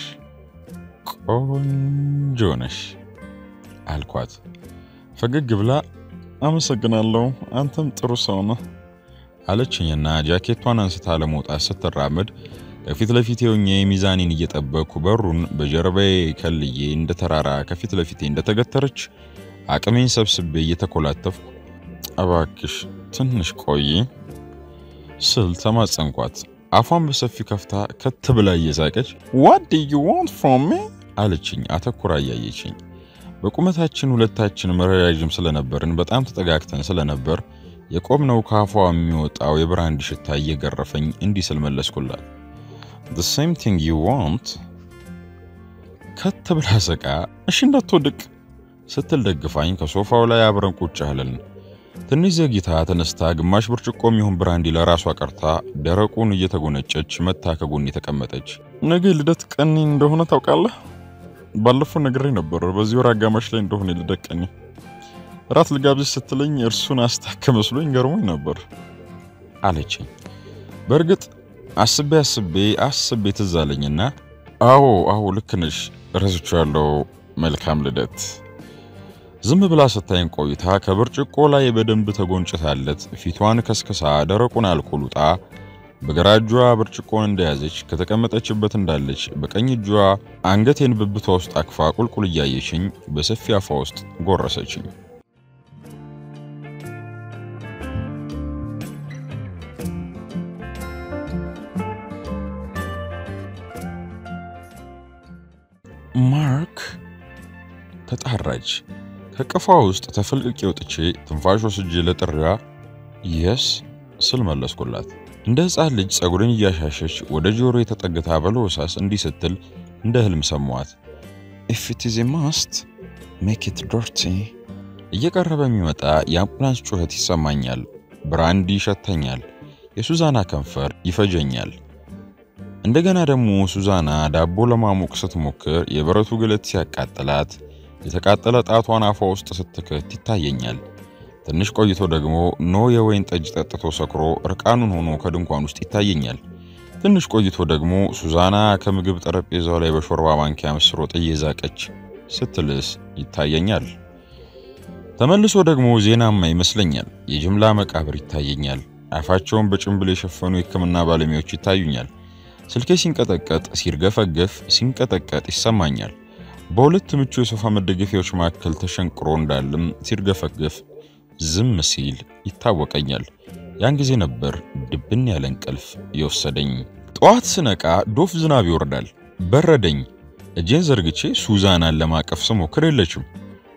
ቆንጆ ነሽ አልኳት። ፈገግ ብላ አመሰግናለሁ፣ አንተም ጥሩ ሰው ነህ አለችኝና ጃኬቷን አንስታ ለመውጣት ስትራመድ ከፊት ለፊቴ ሆኜ ሚዛኔን እየጠበቅኩ በሩን በጀርባዬ ከልዬ እንደ ተራራ ከፊት ለፊቴ እንደተገተረች አቅሜን ሰብስቤ እየተኮላተፍኩ እባክሽ ትንሽ ቆይ ስል ተማጸንኳት። አፏን በሰፊ ከፍታ ከት ብላ እየሳቀች ዋት ዱ ዩ ዋንት ፍሮም ሚ አለችኝ፣ አተኩራ እያየችኝ። በቁመታችን ሁለታችን ረዣዥም ስለነበርን በጣም ተጠጋግተን ስለነበር የቆምነው ከአፏ የሚወጣው የብራንድ ሽታ እየገረፈኝ እንዲህ ስል መለስኩላት። the same thing you want ከት ብላ ስቃ እሺ እንዳትወድቅ ስትል ደግፋኝ ከሶፋው ላይ አብረን ቁጭ አለን። ትንሽ ዘግይታ ተነስታ ግማሽ ብርጭቆ የሚሆን ብራንዲ ለራሷ ቀርታ ደረቁን እየተጎነጨች መታ ከጎን የተቀመጠች። ነገ ልደት ቀኔ እንደሆነ ታውቃለህ? ባለፈው ነግሬ ነበር። በዚህ ወር አጋማሽ ላይ እንደሆነ ልደት ቀኔ። ራት ልጋብዝሽ ስትለኝ እርሱን አስታከ መስሎኝ ገርሞኝ ነበር አለችኝ። በእርግጥ አስቤ አስቤ አስቤ ትዝ አለኝና አዎ አዎ ልክ ነሽ ረስቼዋለሁ፣ መልካም ልደት። ዝም ብላ ስታይን ቆይታ ከብርጭቆ ላይ በደንብ ተጎንጭታለት ፊቷን ከስክሳ ደረቁን አልኮል ውጣ በግራ እጇ ብርጭቆን እንደያዘች ከተቀመጠችበት እንዳለች በቀኝ እጇ አንገቴን ብብቷ ውስጥ አክፋ ቁልቁል እያየችኝ በሰፊ አፏ ውስጥ ጎረሰችኝ። ማርክ ተጣራች። ከቅፏ ውስጥ ተፈልቅቄ ወጥቼ ትንፋሽ ወስጄ ለጥሪዋ የስ ስል መለስኩላት። እንደ ሕፃን ልጅ ጸጉርን እያሻሸች ወደ ጆሮ የተጠግታ በለሆሳስ እንዲህ ስትል እንደ ህልም ሰማዋት። ኢፍ ኢት ኢዝ ማስት ሜክ ኢት ዶርቲ። እየቀረበ የሚመጣ የአምቡላንስ ጩኸት ይሰማኛል። ብራንዲ ይሸተኛል። የሱዛና ከንፈር ይፈጀኛል። እንደገና ደግሞ ሱዛና ዳቦ ለማሞቅ ስትሞክር የብረቱ ግለት ሲያቃጥላት የተቃጠለ ጣቷን አፏ ውስጥ ስትከት ይታየኛል። ትንሽ ቆይቶ ደግሞ ኖ የወይን ጠጅ ጠጥቶ ሰክሮ እርቃኑን ሆኖ ከድንኳን ውስጥ ይታየኛል። ትንሽ ቆይቶ ደግሞ ሱዛና ከምግብ ጠረጴዛው ላይ በሾርባ ማንኪያ ምስር ወጥ እየዛቀች ስትልስ ይታየኛል። ተመልሶ ደግሞ ዜናማ ይመስለኛል። የጅምላ መቃብር ይታየኛል። አፋቸውን በጭንብል የሸፈኑ የሕክምና ባለሙያዎች ይታዩኛል። ስልኬ ሲንቀጠቀጥ፣ ሲርገፈገፍ፣ ሲንቀጠቀጥ ይሰማኛል። በሁለት ምቹ የሶፋ መደገፊያዎች መካከል ተሸንቅሮ እንዳለም ሲርገፈገፍ ዝም ሲል ይታወቀኛል። ያን ጊዜ ነበር ድብን ያለ እንቅልፍ የወሰደኝ። ጠዋት ስነቃ ዶፍ ዝናብ ይወርዳል። በረደኝ። እጄን ዘርግቼ ሱዛናን ለማቀፍ ስሞክር የለችም።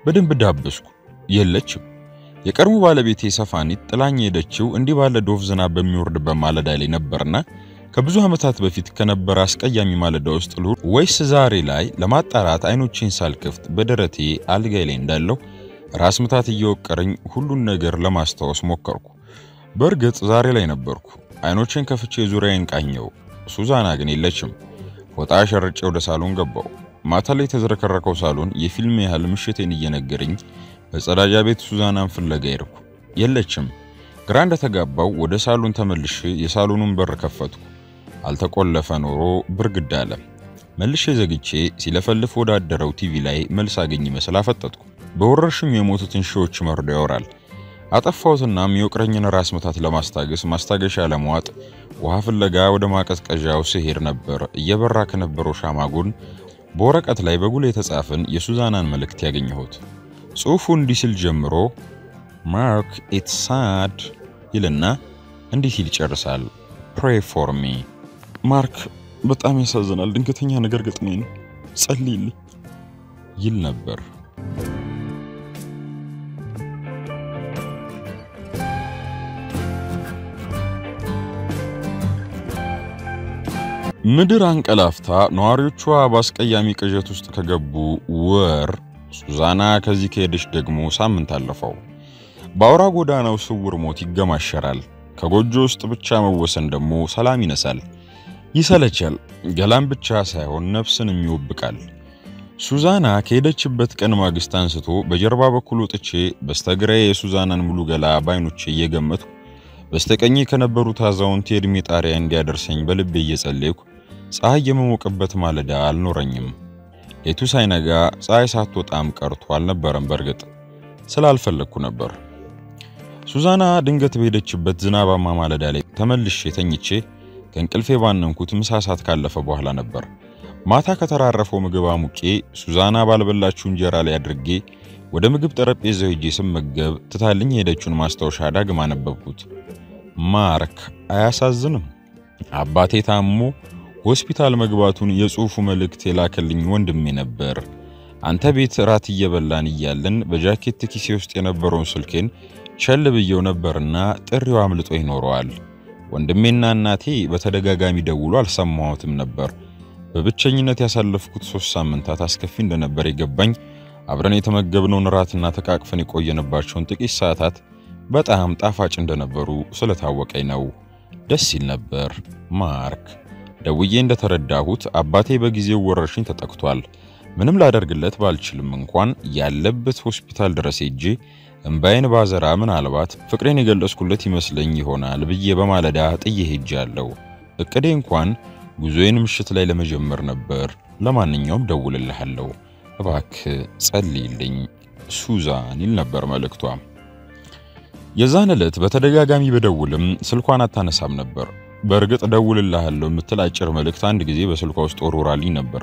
በደንብ ዳበስኩ። የለችም። የቀድሞ ባለቤቴ ሰፋኒት ጥላኝ ሄደችው እንዲህ ባለ ዶፍ ዝናብ በሚወርድበት ማለዳ ላይ ነበርና ከብዙ ዓመታት በፊት ከነበረ አስቀያሚ ማለዳ ውስጥ ልሁን ወይስ ዛሬ ላይ ለማጣራት አይኖቼን ሳልከፍት በደረቴ አልጋይ ላይ እንዳለው ራስ ምታት እየወቀረኝ ሁሉን ነገር ለማስታወስ ሞከርኩ። በእርግጥ ዛሬ ላይ ነበርኩ። አይኖቼን ከፍቼ ዙሪያዬን ቃኘው። ሱዛና ግን የለችም። ፎጣ ሸርጬ ወደ ሳሎን ገባው። ማታ ላይ የተዝረከረከው ሳሎን የፊልም ያህል ምሽቴን እየነገረኝ በጸዳጃ ቤት ሱዛናን ፍለጋ ሄድኩ። የለችም። ግራ እንደተጋባው ወደ ሳሎን ተመልሼ የሳሎኑን በር ከፈትኩ። አልተቆለፈ ኖሮ ብርግድ አለ። መልሼ ዘግቼ ሲለፈልፍ ወዳደረው ቲቪ ላይ መልስ አገኝ መስል አፈጠጥኩ። በወረርሽኙ የሞቱትን ሺዎች መርዶ ያወራል። አጠፋሁትናም የወቅረኝን ራስ ምታት ለማስታገስ ማስታገሻ ለመዋጥ ውሃ ፍለጋ ወደ ማቀዝቀዣው ስሄድ ነበር እየበራ ከነበረው ሻማ ጎን በወረቀት ላይ በጉል የተጻፈን የሱዛናን መልእክት ያገኘሁት። ጽሑፉ እንዲህ ሲል ጀምሮ ማርክ ኢትስ ሳድ ይልና እንዲህ ሲል ይጨርሳል። ፕሬ ፎር ሚ ማርክ በጣም ያሳዝናል። ድንገተኛ ነገር ገጥሞኝ ነው፣ ጸልይልኝ ይል ነበር። ምድር አንቀላፍታ ነዋሪዎቿ በአስቀያሚ ቅዠት ውስጥ ከገቡ ወር ሱዛና ከዚህ ከሄደች ደግሞ ሳምንት አለፈው። በአውራ ጎዳናው ስውር ሞት ይገማሸራል። ከጎጆ ውስጥ ብቻ መወሰን ደግሞ ሰላም ይነሳል፣ ይሰለቻል። ገላን ብቻ ሳይሆን ነፍስንም ይወብቃል። ሱዛና ከሄደችበት ቀን ማግስት አንስቶ በጀርባ በኩል ወጥቼ በስተግራዬ የሱዛናን ሙሉ ገላ ባይኖቼ እየገመቱ በስተቀኝ ከነበሩት አዛውንት የዕድሜ ጣሪያ እንዲያደርሰኝ በልቤ እየጸለይኩ ፀሐይ የመሞቅበት ማለዳ አልኖረኝም። ሌቱ ሳይነጋ ፀሐይ ሳትወጣም ቀርቶ አልነበረም። በእርግጥ ስላልፈለግኩ ነበር። ሱዛና ድንገት በሄደችበት ዝናባማ ማለዳ ላይ ተመልሼ ተኝቼ ከእንቅልፌ ባነንኩት ምሳ ሰዓት ካለፈ በኋላ ነበር። ማታ ከተራረፈው ምግብ አሙቄ ሱዛና ባልበላችሁ እንጀራ ላይ አድርጌ ወደ ምግብ ጠረጴዛው ሄጄ ስመገብ ትታልኝ የሄደችውን ማስታወሻ ዳግም አነበብኩት። ማርክ አያሳዝንም? አባቴ ታሞ ሆስፒታል መግባቱን የጽሑፉ መልእክት የላከልኝ ወንድሜ ነበር። አንተ ቤት እራት እየበላን እያለን በጃኬት ኪሴ ውስጥ የነበረውን ስልኬን ቸል ብየው ነበርና ጥሪው አምልጦ ይኖረዋል። ወንድሜና እናቴ በተደጋጋሚ ደውሎ አልሰማሁትም ነበር። በብቸኝነት ያሳለፍኩት ሶስት ሳምንታት አስከፊ እንደነበር የገባኝ አብረን የተመገብነውን እራትና ተቃቅፈን የቆየንባቸውን ጥቂት ሰዓታት በጣም ጣፋጭ እንደነበሩ ስለታወቀኝ ነው። ደስ ይል ነበር። ማርክ ደውዬ እንደተረዳሁት አባቴ በጊዜው ወረርሽኝ ተጠቅቷል። ምንም ላደርግለት ባልችልም እንኳን ያለበት ሆስፒታል ድረስ ሄጄ እምባዬን ባዘራ ምናልባት ፍቅሬን የገለጽኩለት ይመስለኝ ይሆናል ብዬ በማለዳ ጥዬ ሄጃለሁ። እቅዴ እንኳን ጉዞዬን ምሽት ላይ ለመጀመር ነበር። ለማንኛውም ደውልልሃለሁ፣ እባክህ ጸልይልኝ ሱዛን ይል ነበር መልእክቷ። የዛን ዕለት በተደጋጋሚ በደውልም ስልኳን አታነሳም ነበር። በእርግጥ ደውልልሃለሁ የምትል አጭር መልእክት አንድ ጊዜ በስልኳ ውስጥ ወርውራልኝ ነበር።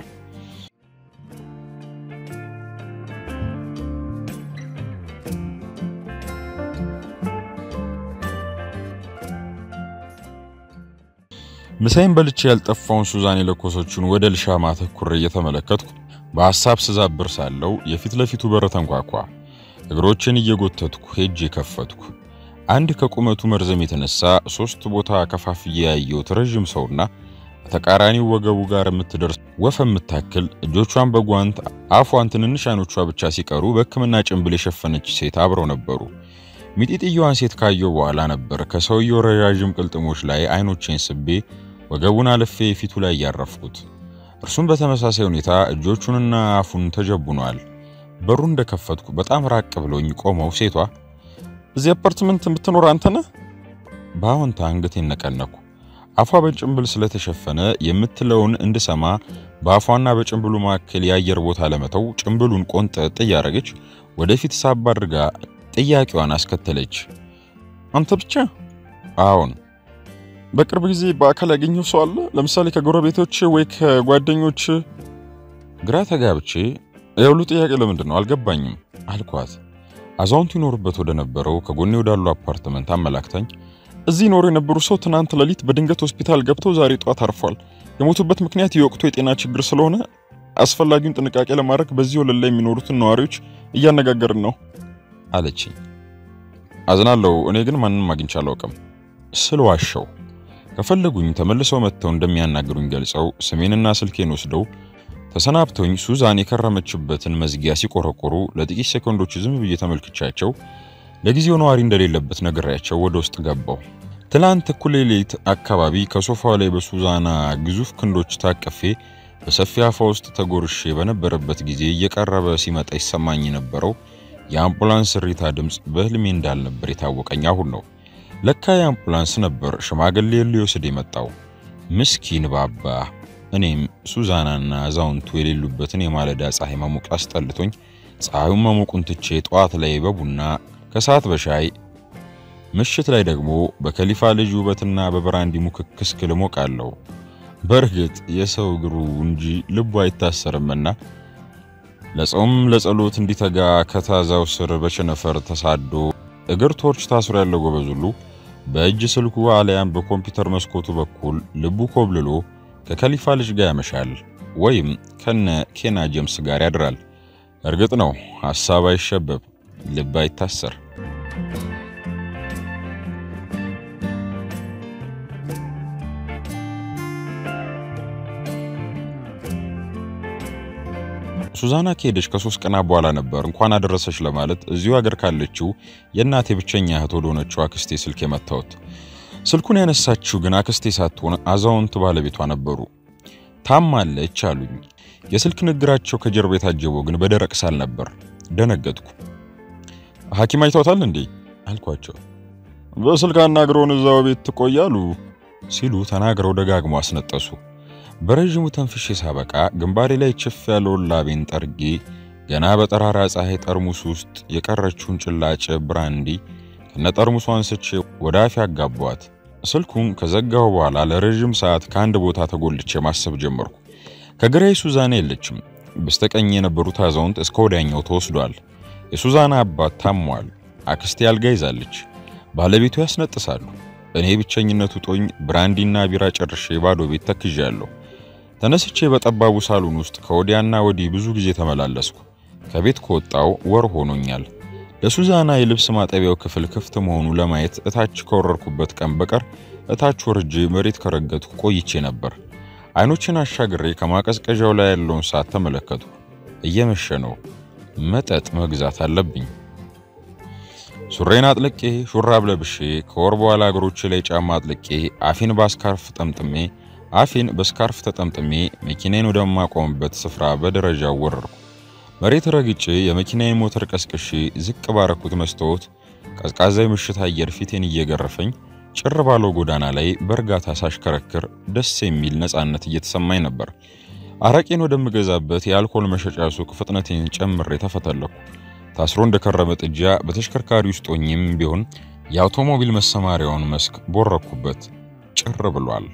ምሳይን በልቼ ያልጠፋውን ሱዛን የለኮሰችውን ወደ ልሻማ አተኩሬ እየተመለከትኩ በሐሳብ ስዛብር ሳለው የፊት ለፊቱ በር ተንኳኳ። እግሮችን እየጎተትኩ ሄጄ ከፈትኩ። አንድ ከቁመቱ መርዘም የተነሳ ሶስት ቦታ ከፋፍዬ ያየሁት ረዥም ሰውና በተቃራኒው ወገቡ ጋር የምትደርስ ወፍ የምታክል እጆቿን በጓንት አፏን ትንንሽ አይኖቿ ብቻ ሲቀሩ በሕክምና ጭንብል የሸፈነች ሴት አብረው ነበሩ። ሚጢጥየዋን ሴት ካየው በኋላ ነበር ከሰውየው ረዣዥም ቅልጥሞች ላይ አይኖቼን ስቤ ወገቡን አልፌ ፊቱ ላይ ያረፍኩት። እርሱም በተመሳሳይ ሁኔታ እጆቹንና አፉን ተጀቡኗል። በሩ እንደከፈትኩ በጣም ራቅ ብሎኝ ቆመው ሴቷ እዚህ አፓርትመንት የምትኖር አንተ ነህ? በአዎንታ አንገቴን ነቀነኩ። አፏ በጭንብል ስለተሸፈነ የምትለውን እንድሰማ በአፏና በጭንብሉ መካከል የአየር ቦታ ለመተው ጭንብሉን ቆንጠጥ እያረገች ወደፊት ሳብ አድርጋ ጥያቄዋን አስከተለች። አንተ ብቻ? አዎን። በቅርብ ጊዜ በአካል ያገኘው ሰው አለ? ለምሳሌ ከጎረቤቶች ወይ ከጓደኞች? ግራ ተጋብቼ የሁሉ ጥያቄ ለምንድን ነው አልገባኝም አልኳት። አዛውንቱ ይኖሩበት ወደ ነበረው ከጎኔ ወዳሉ አፓርትመንት አመላክታኝ እዚህ ይኖሩ የነበሩ ሰው ትናንት ሌሊት በድንገት ሆስፒታል ገብተው ዛሬ ጠዋት አርፏል። የሞቱበት ምክንያት የወቅቱ የጤና ችግር ስለሆነ አስፈላጊውን ጥንቃቄ ለማድረግ በዚህ ወለል ላይ የሚኖሩትን ነዋሪዎች እያነጋገርን ነው አለችኝ። አዝናለሁ፣ እኔ ግን ማንንም አግኝቼ አላውቅም ስል ዋሸው። ከፈለጉኝ ተመልሰው መጥተው እንደሚያናግሩኝ ገልጸው ስሜንና ስልኬን ወስደው ተሰናብቶኝ ሱዛን የከረመችበትን መዝጊያ ሲቆረቆሩ ለጥቂት ሴኮንዶች ዝም ብዬ ተመልክቻቸው ለጊዜው ነዋሪ እንደሌለበት ነግሬያቸው ወደ ውስጥ ገባው። ትላንት እኩለ ሌሊት አካባቢ ከሶፋው ላይ በሱዛና ግዙፍ ክንዶች ታቅፌ በሰፊ አፏ ውስጥ ተጎርሼ በነበረበት ጊዜ እየቀረበ ሲመጣ ይሰማኝ የነበረው የአምቡላንስ እሪታ ድምፅ በህልሜ እንዳልነበር የታወቀኝ አሁን ነው። ለካ የአምቡላንስ ነበር ሽማግሌ ሊወስድ የመጣው። ምስኪን ባባ። እኔም ሱዛናና አዛውንቱ የሌሉበትን የማለዳ ፀሐይ መሞቅ አስጠልቶኝ ፀሐዩን መሞቁን ትቼ ጠዋት ላይ በቡና ከሰዓት በሻይ ምሽት ላይ ደግሞ በከሊፋ ልጅ ውበትና በብራንዲ ሙክክስ ክል ሞቃለሁ። በእርግጥ የሰው እግሩ እንጂ ልቡ አይታሰርምና ለጾም ለጸሎት እንዲተጋ ከታዛው ስር በቸነፈር ተሳዶ እግር ቶርች ታስሮ ያለው ጎበዝ ሁሉ በእጅ ስልኩ አሊያም በኮምፒውተር መስኮቱ በኩል ልቡ ኮብልሎ ከከሊፋ ልጅ ጋር ያመሻል ወይም ከነ ኬና ጄምስ ጋር ያድራል። እርግጥ ነው ሐሳብ አይሸበብ፣ ልብ አይታሰር። ሱዛና ከሄደች ከሶስት ቀናት በኋላ ነበር እንኳን አደረሰች ለማለት እዚሁ ሀገር ካለችው የእናቴ ብቸኛ እህት ወደ ሆነችው አክስቴ ስልክ የመታሁት። ስልኩን ያነሳችው ግን አክስቴ ሳትሆን አዛውንት ባለቤቷ ነበሩ። ታማለች አሉኝ። የስልክ ንግግራቸው ከጀርባ የታጀበው ግን በደረቅ ሳል ነበር። ደነገጥኩ። ሐኪም አይተውታል እንዴ አልኳቸው። በስልክ አናግረውን እዛው ቤት ትቆያሉ ሲሉ ተናግረው ደጋግሞ አስነጠሱ። በረዥሙ ተንፍሼ ሳበቃ ግንባሬ ላይ ችፍ ያለውን ላቤን ጠርጌ ገና በጠራራ ፀሐይ ጠርሙስ ውስጥ የቀረችውን ጭላጭ ብራንዲ ከነጠርሙሷ አንስቼ ወደ አፌ አጋቧት። ስልኩን ከዘጋው በኋላ ለረዥም ሰዓት ከአንድ ቦታ ተጎልቼ ማሰብ ጀመርኩ። ከግራዬ ሱዛና የለችም። በስተቀኝ የነበሩት አዛውንት እስከ ወዲያኛው ተወስዷል። የሱዛና አባት ታሟል። አክስቴ አልጋ ይዛለች። ባለቤቱ ያስነጥሳሉ። እኔ ብቸኝነቱ ጦኝ ብራንዲና ቢራ ጨርሼ ባዶ ቤት ተክዣለሁ። ተነስቼ በጠባቡ ሳሎን ውስጥ ከወዲያና ወዲህ ብዙ ጊዜ ተመላለስኩ። ከቤት ከወጣው ወር ሆኖኛል። ለሱዛና የልብስ ማጠቢያው ክፍል ክፍት መሆኑ ለማየት እታች ከወረርኩበት ቀን በቀር እታች ወርጄ መሬት ከረገጥኩ ቆይቼ ነበር። አይኖችን አሻግሬ ከማቀዝቀዣው ላይ ያለውን ሰዓት ተመለከቱ። እየመሸ ነው። መጠጥ መግዛት አለብኝ። ሱሬን አጥልቄ ሹራብ ለብሼ ከወር በኋላ እግሮቼ ላይ ጫማ አጥልቄ አፌን በስካርፍ ጠምጥሜ አፌን በስካርፍ ተጠምጥሜ መኪናዬን ወደማቆምበት ስፍራ በደረጃው ወረርኩ። መሬት ረግጬ የመኪናዬን ሞተር ቀስቅሼ ዝቅ ባረኩት መስታወት ቀዝቃዛ ምሽት አየር ፊቴን እየገረፈኝ ጭር ባለው ጎዳና ላይ በእርጋታ ሳሽከረክር ደስ የሚል ነፃነት እየተሰማኝ ነበር። አረቄን ወደምገዛበት የአልኮል መሸጫ ሱቅ ፍጥነቴን ጨምሬ ተፈተለኩ። ታስሮ እንደከረመ ጥጃ በተሽከርካሪ ውስጥ ሆኜም ቢሆን የአውቶሞቢል መሰማሪያውን መስክ ቦረኩበት። ጭር ብሏል።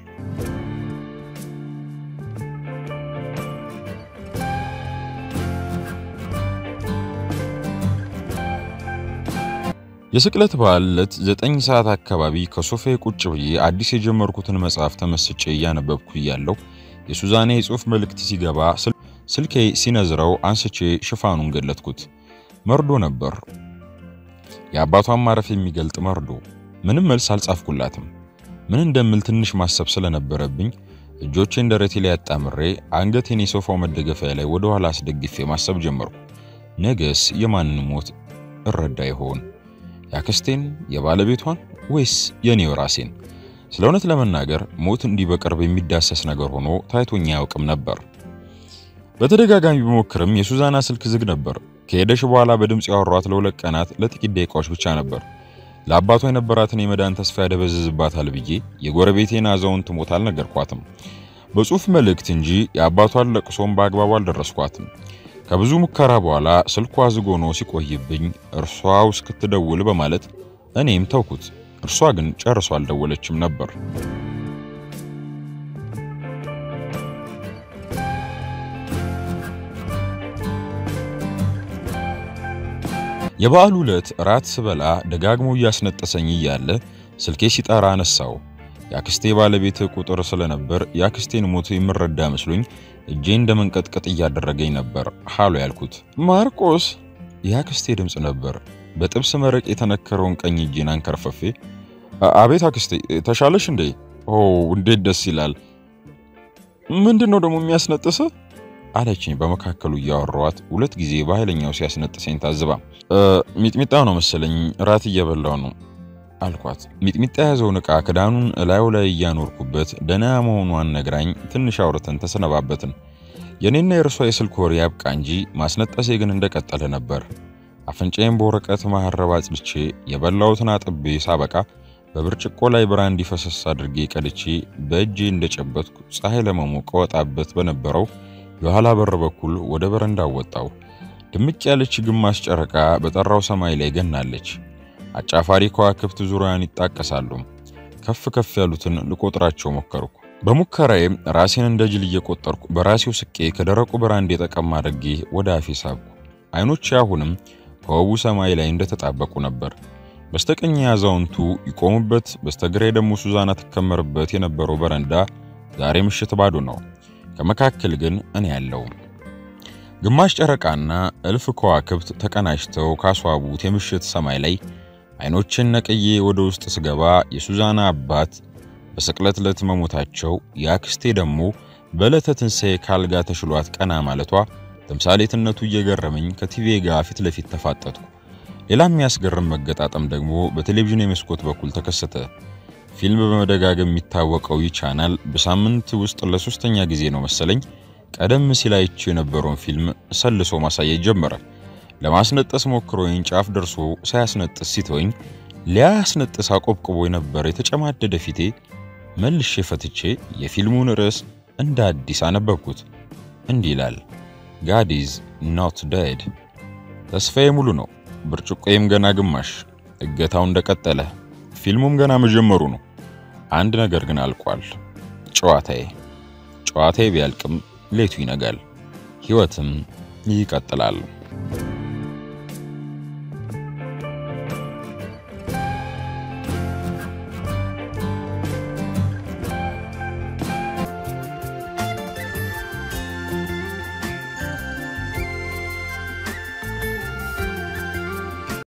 የስቅለት በዓል ዕለት ዘጠኝ ሰዓት አካባቢ ከሶፋዬ ቁጭ ብዬ አዲስ የጀመርኩትን መጽሐፍ ተመስጬ እያነበብኩ እያለሁ የሱዛኔ የጽሑፍ መልእክት ሲገባ ስልኬ ሲነዝረው አንስቼ ሽፋኑን ገለጥኩት። መርዶ ነበር። የአባቷን ማረፍ የሚገልጥ መርዶ። ምንም መልስ አልጻፍኩላትም። ምን እንደምል ትንሽ ማሰብ ስለነበረብኝ እጆቼን ደረቴ ላይ አጣምሬ አንገቴን የሶፋው መደገፊያ ላይ ወደ ኋላ አስደግፌ ማሰብ ጀመርኩ። ነገስ የማንን ሞት እረዳ ይሆን? ያክስቴን፣ የባለቤቷን ወይስ የኔው ራሴን? ስለ እውነት ለመናገር ሞት እንዲህ በቅርብ የሚዳሰስ ነገር ሆኖ ታይቶኛ አያውቅም ነበር። በተደጋጋሚ ቢሞክርም የሱዛና ስልክ ዝግ ነበር። ከሄደሽ በኋላ በድምፅ ያወሯት ለሁለት ቀናት ለጥቂት ደቂቃዎች ብቻ ነበር። ለአባቷ የነበራትን የመዳን ተስፋ ያደበዝዝባታል ብዬ የጎረቤቴን አዛውንት ሞት አልነገርኳትም። በጽሑፍ መልእክት እንጂ የአባቷን ለቅሶም በአግባቡ አልደረስኳትም። ከብዙ ሙከራ በኋላ ስልኳ ዝግ ሆኖ ሲቆይብኝ እርሷው እስክትደውል በማለት እኔም ተውኩት። እርሷ ግን ጨርሶ አልደወለችም ነበር። የበዓሉ ዕለት ራት ስበላ ደጋግሞ እያስነጠሰኝ እያለ ስልኬ ሲጠራ አነሳው። የአክስቴ ባለቤት ቁጥር ስለነበር የአክስቴን ሞት የምረዳ መስሎኝ እጄ እንደ መንቀጥቀጥ እያደረገኝ ነበር ሃሎ ያልኩት። ማርቆስ የአክስቴ ድምፅ ነበር። በጥብስ መረቅ የተነከረውን ቀኝ እጄን አንከርፈፌ አቤት አክስቴ ተሻለሽ እንዴ? ኦ እንዴት ደስ ይላል። ምንድን ነው ደግሞ የሚያስነጥስ አለችኝ በመካከሉ እያወራኋት ሁለት ጊዜ በኃይለኛው ሲያስነጥሰኝ ታዝባ። ሚጥሚጣ ነው መሰለኝ ራት እየበላው ነው አልኳት። ሚጥሚጣ የያዘውን ዕቃ ክዳኑን እላዩ ላይ እያኖርኩበት ደህና መሆኗን ነግራኝ ትንሽ አውርተን ተሰነባበትን። የኔና የእርሷ የስልክ ወሬ ያብቃ እንጂ ማስነጠሴ ግን እንደቀጠለ ነበር። አፍንጫዬን በወረቀት መሀረብ አጽድቼ የበላሁትን አጥቤ ሳበቃ በብርጭቆ ላይ ብራንዲ ፈሰስ አድርጌ ቀድቼ በእጄ እንደጨበጥኩ ፀሐይ ለመሞቅ ወጣበት በነበረው የኋላ በር በኩል ወደ በረንዳ ወጣው። ድምቅ ያለች ግማሽ ጨረቃ በጠራው ሰማይ ላይ ገናለች። አጫፋሪ ከዋክብት ዙሪያን ይጣቀሳሉ። ከፍ ከፍ ያሉትን ልቆጥራቸው ሞከርኩ። በሙከራዬም ራሴን እንደ ጅል እየቆጠርኩ በራሴው ስቄ ከደረቁ ብራንዲ ጠቀም አድርጌ ወደ አፌ ሳብኩ። አይኖቼ አሁንም ከውቡ ሰማይ ላይ እንደተጣበቁ ነበር። በስተቀኝ ያዛውንቱ ይቆሙበት፣ በስተግራ ደግሞ ሱዛና ትከመርበት የነበረው በረንዳ ዛሬ ምሽት ባዶ ነው። ከመካከል ግን እኔ ያለው ግማሽ ጨረቃና እልፍ ከዋክብት ተቀናጅተው ካስዋቡት የምሽት ሰማይ ላይ አይኖችን ነቅዬ ወደ ውስጥ ስገባ የሱዛና አባት በስቅለት ዕለት መሞታቸው፣ የአክስቴ ደግሞ በዕለተ ትንሣኤ ካልጋ ተሽሏት ቀና ማለቷ ተምሳሌትነቱ እየገረመኝ ከቲቪ ጋር ፊት ለፊት ተፋጠጥኩ። ሌላ የሚያስገርም መገጣጠም ደግሞ በቴሌቪዥን የመስኮት በኩል ተከሰተ። ፊልም በመደጋገም የሚታወቀው ይህ ቻናል በሳምንት ውስጥ ለሶስተኛ ጊዜ ነው መሰለኝ ቀደም ሲል አይቼ የነበረውን ፊልም ሰልሶ ማሳየት ጀመረ። ለማስነጠስ ሞክሮኝ ጫፍ ደርሶ ሳያስነጥስ ሲተወኝ ሊያስነጥስ አቆብቅቦ የነበረ የተጨማደደ ፊቴ መልሼ ፈትቼ የፊልሙን ርዕስ እንደ አዲስ አነበብኩት። እንዲህ ይላል፣ ጋድ ኢዝ ኖት ዴድ። ተስፋዬ ሙሉ ነው። ብርጭቆዬም ገና ግማሽ። እገታው እንደቀጠለ፣ ፊልሙም ገና መጀመሩ ነው። አንድ ነገር ግን አልቋል፣ ጨዋታዬ። ጨዋታዬ ቢያልቅም ሌቱ ይነጋል፣ ሕይወትም ይቀጥላል።